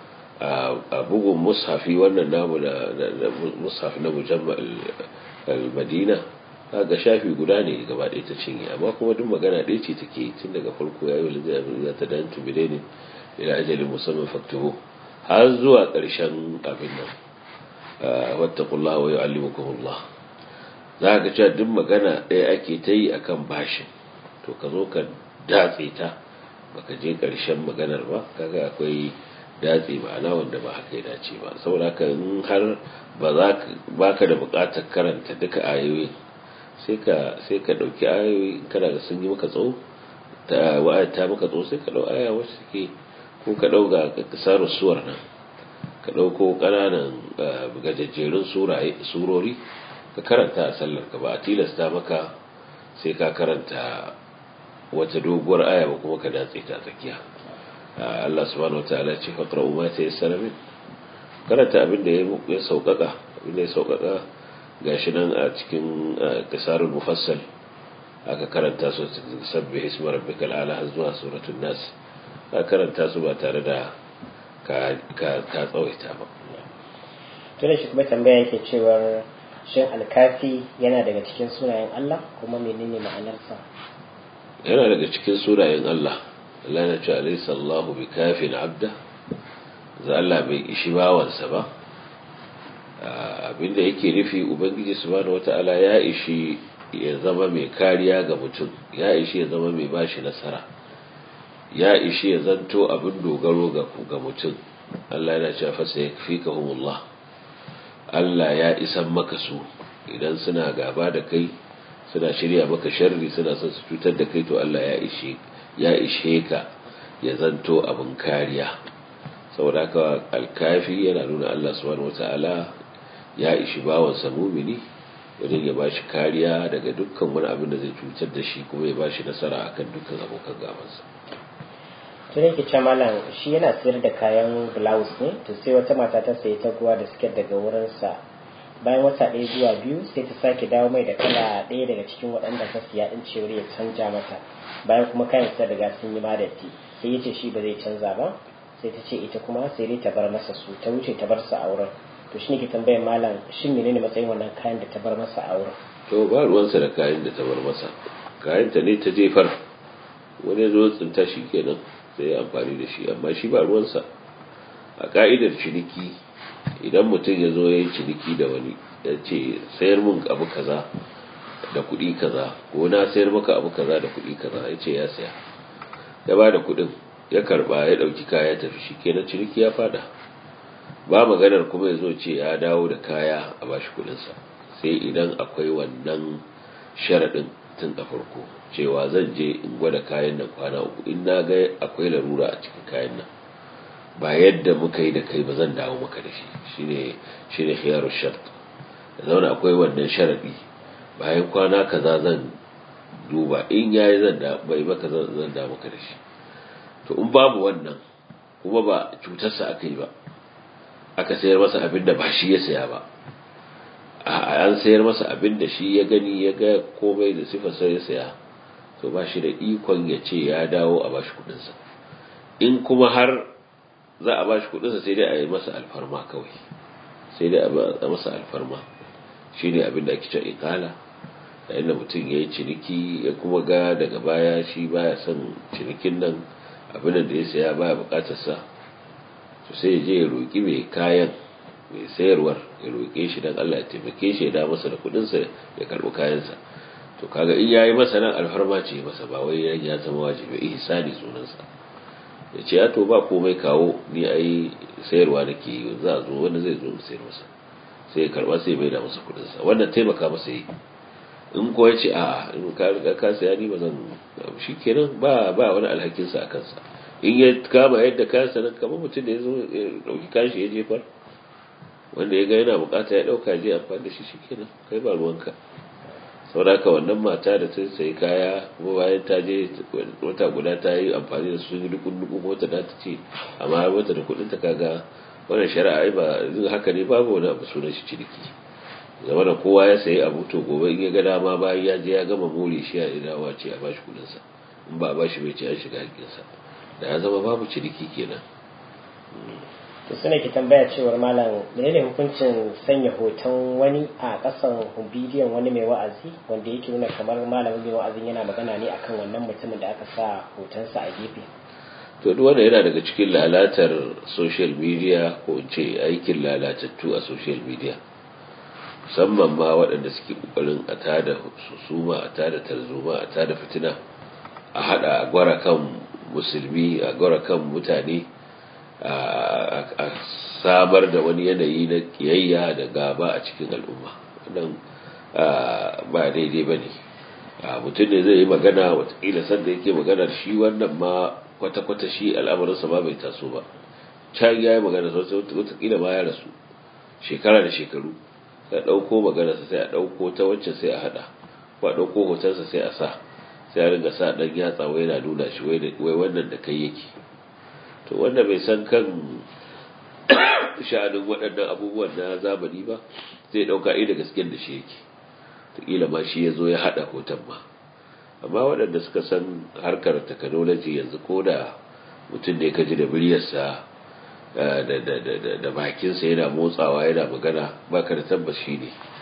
B: a bugun mushafi wannan namu da mushafi na mujamma al-madina ga shafi guda ne gaba ɗaya ta cinye amma kuma duk magana ɗaya ce take tun daga farko ya yi wa lizzai abin za ta dan tubile ne ila ajalin musamman faktuhu har zuwa ƙarshen abin nan wattakullah wa yu'allimukumullah za ka cewa duk magana ɗaya ake ta yi akan bashin to ka zo ka datse ta baka je ƙarshen maganar ba kaga akwai datse ma'ana wanda ba haka ya dace ba saboda haka in har ba za ba ka da buƙatar karanta duka ayoyi sai ka sai ka dauki ayoyi kana da sun yi maka tsawo ta wa'aya ta maka tsawo sai ka dau aya wacce take ko ka dau ga kasaru suwar nan ka dauko kananan gajejjerun surori ka karanta a sallar ka ba a tilasta maka sai ka karanta wata doguwar aya ba kuma ka datse ta tsakiya Allah subhanahu wataala ce faqra ma ta yassara min karanta abin da ya sauƙaƙa abin da ya sauƙaƙa gashi nan a cikin qisarul mufassal aka karanta su sabbi isma rabbikal ala har zuwa suratul nas ka karanta su ba tare da ka ka ka tsawaita ba
A: tunda shi kuma tambaya yake cewar shin alkafi yana daga cikin sunayen Allah kuma menene ma'anarsa
B: yana daga cikin sunayen Allah Allah na ce alaysa Allahu bikafin abda za Allah bai ishi bawansa ba abinda yake nufi ubangiji subhanahu wata'ala ya ishi ya zama mai kariya ga mutum ya ishi ya zama mai bashi nasara ya ishi ya zanto abin dogaro ga ga mutum Allah yana cewa fa sayfikahumullah Allah ya isan maka su idan suna gaba da kai suna shirya maka sharri suna son su cutar da kai to Allah ya ishe ya ishe ka ya zanto abin kariya saboda haka alkafi yana nuna Allah subhanahu wata'ala ya ishi bawansa mumini wajen ya bashi kariya daga dukkan wani abin da zai cutar da shi kuma ya bashi nasara akan dukkan abokan gabansa
A: tun yake ce malam shi yana sayar da kayan blouse ne to sai wata mata ta sayi taguwa da siket daga wurinsa bayan wata ɗaya zuwa biyu sai ta sake dawo mai da kala ɗaya daga cikin waɗanda ta siya ɗin cewar ya canja mata bayan kuma kayan sa daga sun yi madatti sai ya ce shi ba zai canza ba sai ta ce ita kuma sai dai ta bar masa su ta wuce ta bar sa a wurin to shi ne ke tambayar malam shin menene matsayin wannan kayan da ta bar masa a wurin
B: to ba ruwansa da kayan da ta bar masa kayan ta ne ta jefar wani zo tsinta shi kenan sai ya amfani da shi amma shi ba ruwansa a ka'idar ciniki idan mutum ya zo ya yi ciniki da wani ya ce sayar mun abu kaza da kuɗi kaza ko na sayar maka abu kaza da kuɗi kaza ya ce ya saya ya ba da kuɗin ya karba ya ɗauki kaya tafi shi kenan ciniki ya fada ba maganar kuma ya zo ce ya dawo da kaya a bashi kuɗinsa sai idan akwai wannan sharaɗin tun a farko cewa zan je in gwada kayan nan kwana uku in na ga akwai larura a cikin kayan nan ba yadda muka yi da kai ba zan dawo maka da shi shine shine khiyaru shart da zauna akwai wannan sharadi bayan kwana kaza zan duba in yayi zan da bai maka zan zan da maka da shi to in babu wannan kuma ba cutarsa aka yi ba aka sayar masa abin da ba shi ya saya ba an sayar masa abin da shi ya gani ya ga komai da sifar sai ya saya to ba shi da ikon ya ce ya dawo a bashi kudinsa in kuma har za a bashi kudinsa sai dai a yi masa alfarma kawai sai dai a masa alfarma shi ne abin da ake cewa ikala yayin da mutum ya yi ciniki ya kuma ga daga baya shi baya son cinikin nan abin da ya saya baya bukatarsa to sai ya je ya roƙi mai kayan mai sayarwar ya roƙe shi don Allah ya taimake shi ya da masa da kudinsa ya karɓi kayansa to kaga in yayi masa nan alfarma ce masa ba wai ya zama wajibi ihsani sunansa ya ce ya to ba komai kawo ni ai sayarwa nake yi za a zo wanda zai zo sayar masa sai ya karba sai bai da masa kudin sa wannan taimaka masa yi in ko ya ce a in ka riga ka saya ni ba zan shikenan ba ba wani alhakin sa akan sa in ya kama yadda kayan sa nan kamar mutum da ya zo ya dauki kashi ya jefar wanda ya ga yana bukata ya dauka je amfani da shi shikenan kai ba ruwanka saboda haka wannan mata da ta sayi kaya kuma bayan ta je wata guda ta yi amfani da su dukun dukun wata da ta ce amma wata da kudin ta kaga wannan shari'a ai ba haka ne babu wani abu sunan shi ciniki zama da kowa ya sayi abu to gobe in ya ga dama bayan ya je ya gama more shi ya dawa ce a bashi kudin sa in ba a bashi bai ce an shiga hakkin sa da ya zama babu ciniki kenan
A: to suna ke tambaya cewar malam menene hukuncin sanya hoton wani a kasan bidiyon wani mai wa'azi wanda yake nuna kamar malamin mai wa'azin yana magana ne akan wannan mutumin da aka sa hotonsa a gefe
B: to duk wanda yana daga cikin lalatar social media ko in ce aikin lalatattu a social media musamman ma waɗanda suke ƙoƙarin a tada susuma a tada tarzoma a tada fitina a haɗa a gwara kan musulmi a gwara kan mutane a samar da wani yanayi na kiyayya da gaba a cikin al'umma wannan ba daidai ba ne mutum ne zai yi magana watakila sanda yake maganar shi wannan ma kwata-kwata shi al'amarinsa ma bai taso ba can ya yi magana sosai watakila ma ya rasu shekara da shekaru sai a ɗauko maganarsa sai a ɗauko ta wacce sai a haɗa ko a ɗauko hotonsa sai a sa sai a ringa sa ɗan yatsa wai na nuna shi wai wannan da kai yake to wanda bai san kan sha'anin waɗannan abubuwan na zamani ba zai ɗauka da gaskiyar da shi yake taƙila ma shi ya zo ya haɗa hoton ma amma waɗanda suka san harkar technology yanzu ko da mutum da ya kaji da muryarsa da bakinsa yana motsawa yana magana baka da tabbas shi ne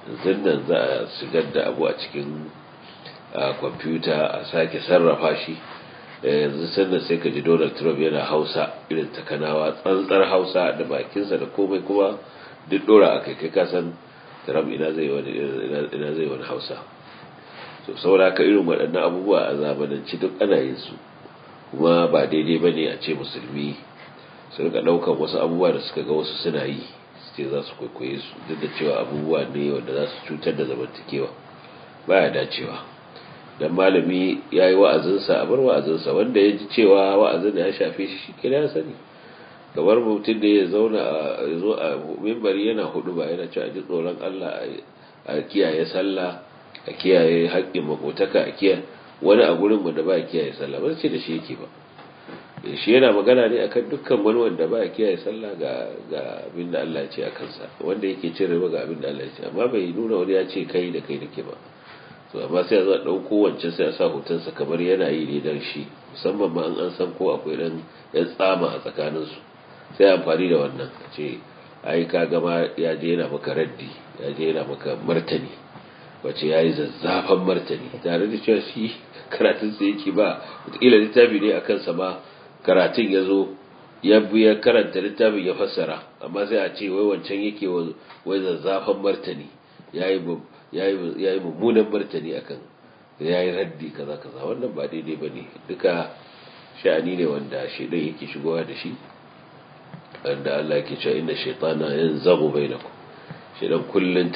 B: zindan za a shigar da abu a cikin kwamfuta a sake sarrafa shi yanzu sannan sai ka ji donald trump yana hausa irin takanawa tsantsar hausa da bakinsa da komai kuma duk dora a kai kai kasan trump ina zai wani hausa so saboda ka irin waɗannan abubuwa a zamananci duk ana yin su kuma ba daidai ba ne a ce musulmi su rika ɗaukar wasu abubuwa da suka ga wasu suna yi su ce za su kwaikwaye su duk da cewa abubuwa ne wanda za su cutar da zamantakewa baya dacewa dan malami ya yi wa'azinsa a bar wa'azinsa wanda ya ji cewa wa'azin ya shafe shi shi kira ya sani kamar mutum da ya zauna a zo a mimbari yana hudu ba yana cewa ji tsoron Allah a kiyaye sallah a kiyaye haƙƙin makotaka a kiyaye wani a gurin wanda ba kiyaye sallah ba ce da shi yake ba shi yana magana ne akan dukkan wani wanda ba kiyaye sallah ga ga abin da Allah ya ce a kansa wanda yake cin riba ga abin da Allah ya ce amma bai nuna wani ya ce kai da kai nake ba to amma sai a zo a ɗauko wancan sai a sa hotonsa kamar yana yi ne dan shi musamman ma an an san ko akwai dan yan tsama a tsakaninsu sai amfani da wannan a ce ai ka gama ya je yana maka raddi ya je yana maka martani wace ya yi zazzafan martani tare da cewa shi karatun sa yake ba wataƙila littafi ne a kansa ma karatun ya zo ya biya karanta littafin ya fassara amma sai a ce wai wancan yake wai zazzafan martani ya yi mummunan martani akan ya yi raddi kaza kaza wannan ba daidai ba ne duka sha'ani ne wanda shaidan yake shigowa da shi wanda Allah ke cewa inda shaitana yan zago bai na ku shaidan kullum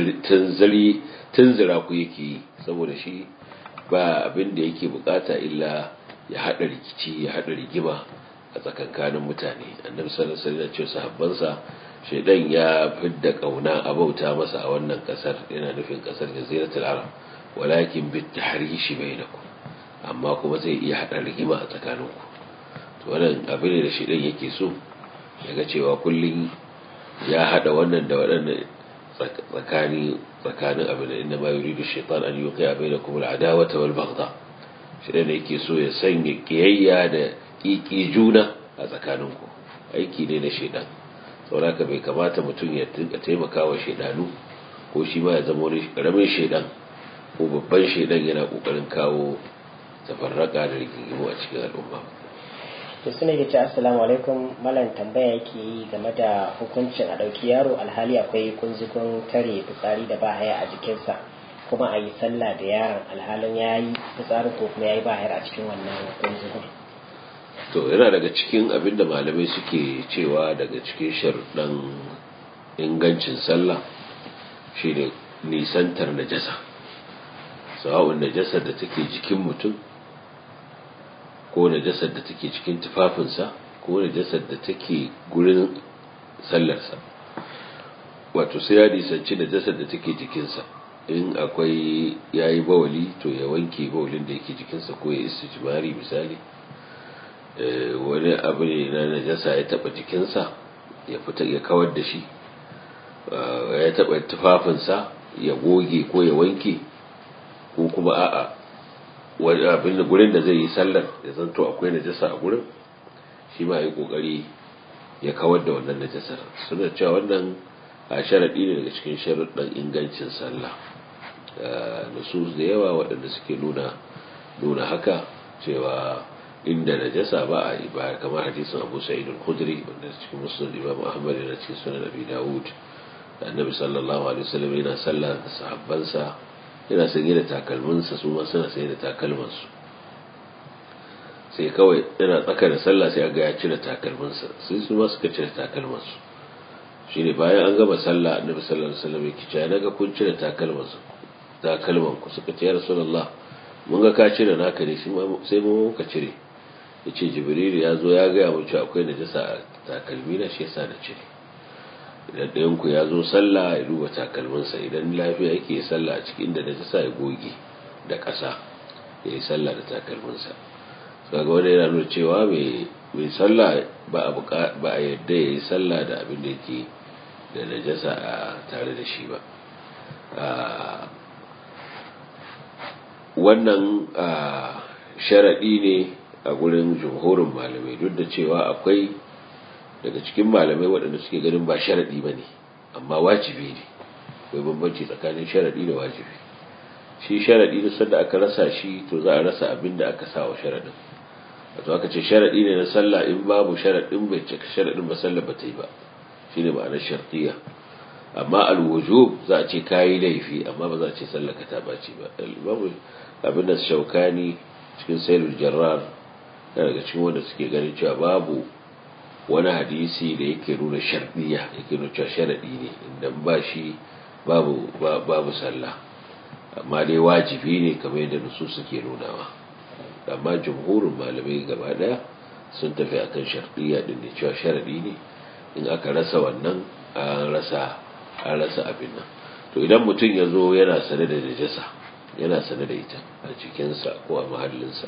B: tunzira ku yake yi saboda shi ba abin da yake bukata illa ya haɗa rikici ya haɗa rigima a tsakankanin mutane annabi sallallahu alaihi wasallam ce sahabbansa shaidan ya fidda kauna a bauta masa a wannan kasar yana nufin kasar jaziratul arab walakin bit tahrishi bainakum amma kuma zai iya hada rigima a tsakaninku to wannan abin da shaidan yake so yaga cewa kullun ya hada wannan da waɗannan tsakani tsakanin abin da inda ma yuridu shaitan an yuqi'a bainakum al-adawata wal baghdha shaidan yake so ya sanya kiyayya da kiki juna a tsakaninku aiki ne na shaidan sauraka bai kamata mutum ya taimaka wa shaidanu ko shi ma ya zama wani karamin shaidan ko babban shaidan yana kokarin kawo tafarraka da rigingimu a cikin al'umma
A: to suna ce assalamu alaikum malam tambaya yake yi game da hukuncin a ɗauki yaro alhali akwai kunzugun tare fitsari da bahaya a jikinsa kuma a yi sallah da yaron alhalin ya yi fitsari ko kuma ya yi bahayar a cikin wannan kunzugun
B: to yana daga cikin abin da malamai suke cewa daga cikin sharuɗan ingancin sallah shi ne nisantar najasa sawa'un najasar da take jikin mutum ko najasar da take cikin tufafinsa ko najasar da take gurin sallarsa wato sai ya nisanci najasar da take jikinsa in akwai yayi bawali to ya wanke bawalin da yake jikinsa ko ya istijmari misali wani abu ne na najasa ya taba jikinsa ya fita ya kawar da shi ya taba tufafinsa ya goge ko ya wanke ko kuma a'a wani abin da gurin da zai yi sallar ya zanto akwai najasa a gurin shi ma ya kokari ya kawar da wannan najasar suna cewa wannan a sharaɗi ne daga cikin sharaɗin ingancin sallah nusus da yawa waɗanda suke nuna nuna haka cewa inda najasa ba a yi ba kamar hadisin Abu Sa'id al-Khudri wanda cikin Muslim Imam Ahmad da cikin Sunan Abi Dawud da Annabi sallallahu alaihi wasallam yana sallah da sahabbansa yana sanye da takalminsa su ma suna sanye da takalmansu sai kawai yana tsaka da sallah sai ga ya cire takalminsa sai su ma suka cire takalmansu shine bayan an gama sallah Annabi sallallahu alaihi wasallam yake cewa naga kun cire takalmansu takalmanku suka ce ya Rasulullah mun ga ka cire naka ne sai mu muka cire ya ce jibril ya zo ya gaya mun cewa akwai najasa a takalmi na shi yasa na cire idan ɗayanku ya zo sallah ya duba takalminsa idan lafiya yake sallah a cikin da najasa ya goge da ƙasa ya yi sallah da takalminsa kaga wanda yana nuna cewa mai sallah ba a yadda ya yi sallah da abin da yake da najasa a tare da shi ba wannan sharaɗi ne a gurin jumhurin malamai duk da cewa akwai daga cikin malamai waɗanda suke ganin ba sharaɗi ba ne amma wajibi ne akwai bambanci tsakanin sharadi da wajibi shi sharadi da sanda aka rasa shi to za a rasa abin da aka sa wa sharadin wato aka ce sharadi ne na sallah in babu sharadin bai cika sharadin ba sallah ba ta yi ba shine ma'anar shartiya amma alwujub za a ce kayi laifi amma ba za a ce sallah ka ta baci ba babu abin da shaukani cikin sailul jarrar daga cikin wanda suke ganin cewa babu wani hadisi da yake nuna shardiya yake nuna cewa sharadi ne inda ba shi babu babu sallah amma dai wajibi ne kamar yadda nusu suke nunawa amma jumhurin malamai gaba daya sun tafi akan shardiya din ne cewa sharadi ne in aka rasa wannan an rasa an rasa abin nan to idan mutum ya zo yana sane da najasa yana sane da ita a cikinsa ko a mahallinsa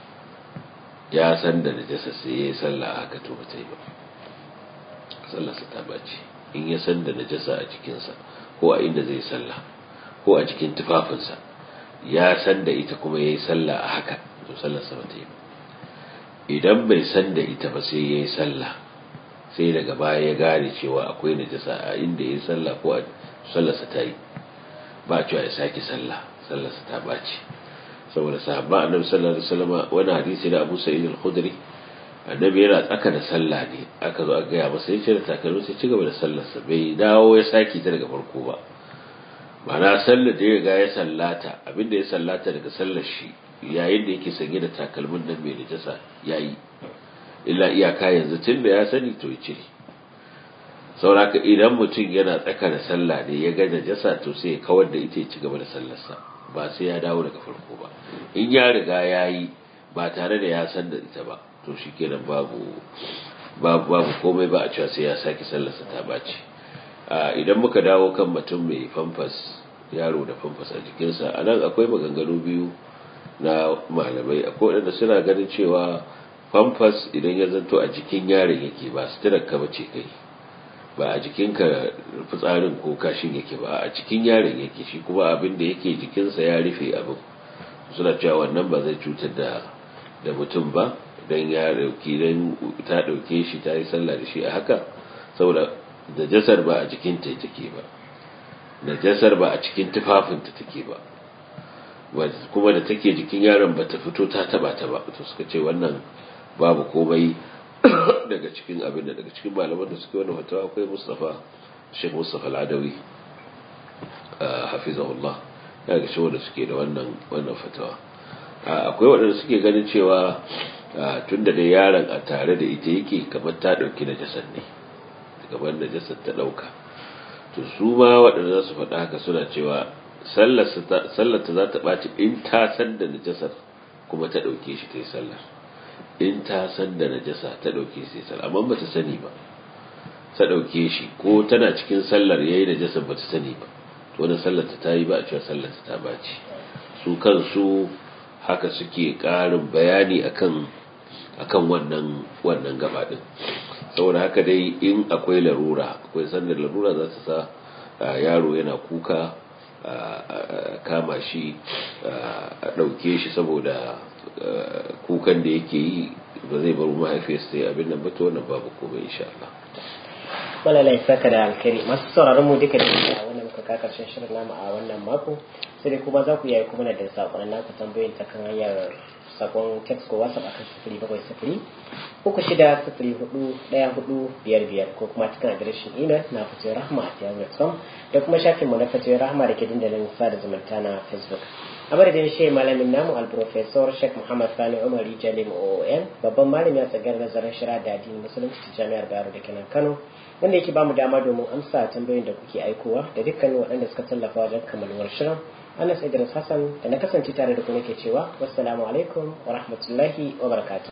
B: ya san da najasa sai ya yi sallah haka to bata yi ba sallarsa ta bace in ya san da najasa a cikinsa ko a inda zai sallah ko a cikin tufafinsa ya san da ita kuma ya yi sallah a haka to sallarsa bata yi ba idan bai san da ita ba sai ya yi sallah sai daga baya ya gane cewa akwai najasa a inda ya yi sallah ko a sallarsa ta yi ba cewa ya sake sallah sallarsa ta bace saboda sahabba annabi sallallahu alaihi wasallam wani hadisi da Abu Sa'id al-Khudri annabi yana tsaka da sallah ne aka zo aka gaya masa yace da takalmi sai cigaba da sallarsa bai dawo ya saki ta daga farko ba ma'ana sallar da ya riga ya sallata abinda ya sallata daga sallar shi yayin da yake sanye da takalmin nan mai najasa yayi illa iyaka yanzu tun da ya sani to ya cire sauraka idan mutum yana tsaka da sallah ne ya ga najasa to sai ya kawar da ita ya ci gaba da sallarsa ba sai ya dawo daga farko ba in ya riga ya yi ba tare da ya san da ita ba to shi kenan babu babu babu komai ba a cewa sai ya sake sallarsa ta bace idan muka dawo kan mutum mai famfas yaro da famfas a jikinsa a nan akwai maganganu biyu na malamai akwai waɗanda suna ganin cewa famfas idan ya zanto a jikin yaron yake ba suturar ka bace kai ba a jikinka fitsarin ko kashin yake ba a cikin yaron yake shi kuma abin da yake jikinsa ya rufe abin suna cewa wannan ba zai cutar da da mutum ba dan ya dauki dan ta dauke shi ta yi sallah da shi a haka saboda najasar ba a jikinta take ba najasar ba a cikin tufafinta take ba kuma da take jikin yaron ba ta fito ta taba ta ba to suka ce wannan babu komai daga cikin abin da daga cikin malaman da suke wani fatawa akwai Mustafa Sheikh Mustafa Al-Adawi hafizahullah daga cikin wanda suke da wannan wannan fatawa akwai waɗanda suke ganin cewa tunda da yaron a tare da ita yake kamar ta dauki najasar ne kamar najasar ta dauka to su ma waɗanda za su faɗa haka suna cewa sallar ta za ta ɓaci in ta san da najasar kuma ta ɗauke shi ta yi sallar in ta san da najasa ta ɗauke sai sallah amma ba ta sani ba ta ɗauke shi ko tana cikin sallar yayi najasa ba ta sani ba to wannan sallar ta tayi ba a cewa sallar ta baci su kansu haka suke ƙarin bayani akan akan wannan wannan gaba din saboda haka dai in akwai larura akwai sandar larura za ta sa yaro yana kuka kama shi a ɗauke shi saboda kukan da yake yi ba zai bar mahaifiyarsa sai abin nan ba to wannan babu komai insha Allah
A: wala lai saka da alkhairi masu sauraron mu duka da wannan muka ka karshen shirin namu a wannan mako sai dai kuma za ku yi kuma da sakon naku tambayoyin ta kan hanyar sakon text ko whatsapp akan sifiri bakwai sifiri uku shida sifiri hudu daya hudu biyar biyar ko kuma cikin adireshin email na fatoyin rahma a yahoo.com da kuma shafinmu na fatoyin rahma da ke dandalin sada zumunta na facebook a madadin shi malamin namu alprofesor sheikh muhammad sani umar jalim oon babban malami a tsagar nazarin shira da addinin musulunci ta jami'ar bayero da kenan kano wanda yake bamu dama domin amsa tambayoyin da kuke aikowa da dukkanin waɗanda suka tallafa wajen kammaluwar shirin anas idris hassan da na kasance tare da ku nake cewa wassalamu alaikum wa rahmatullahi wa barakatuh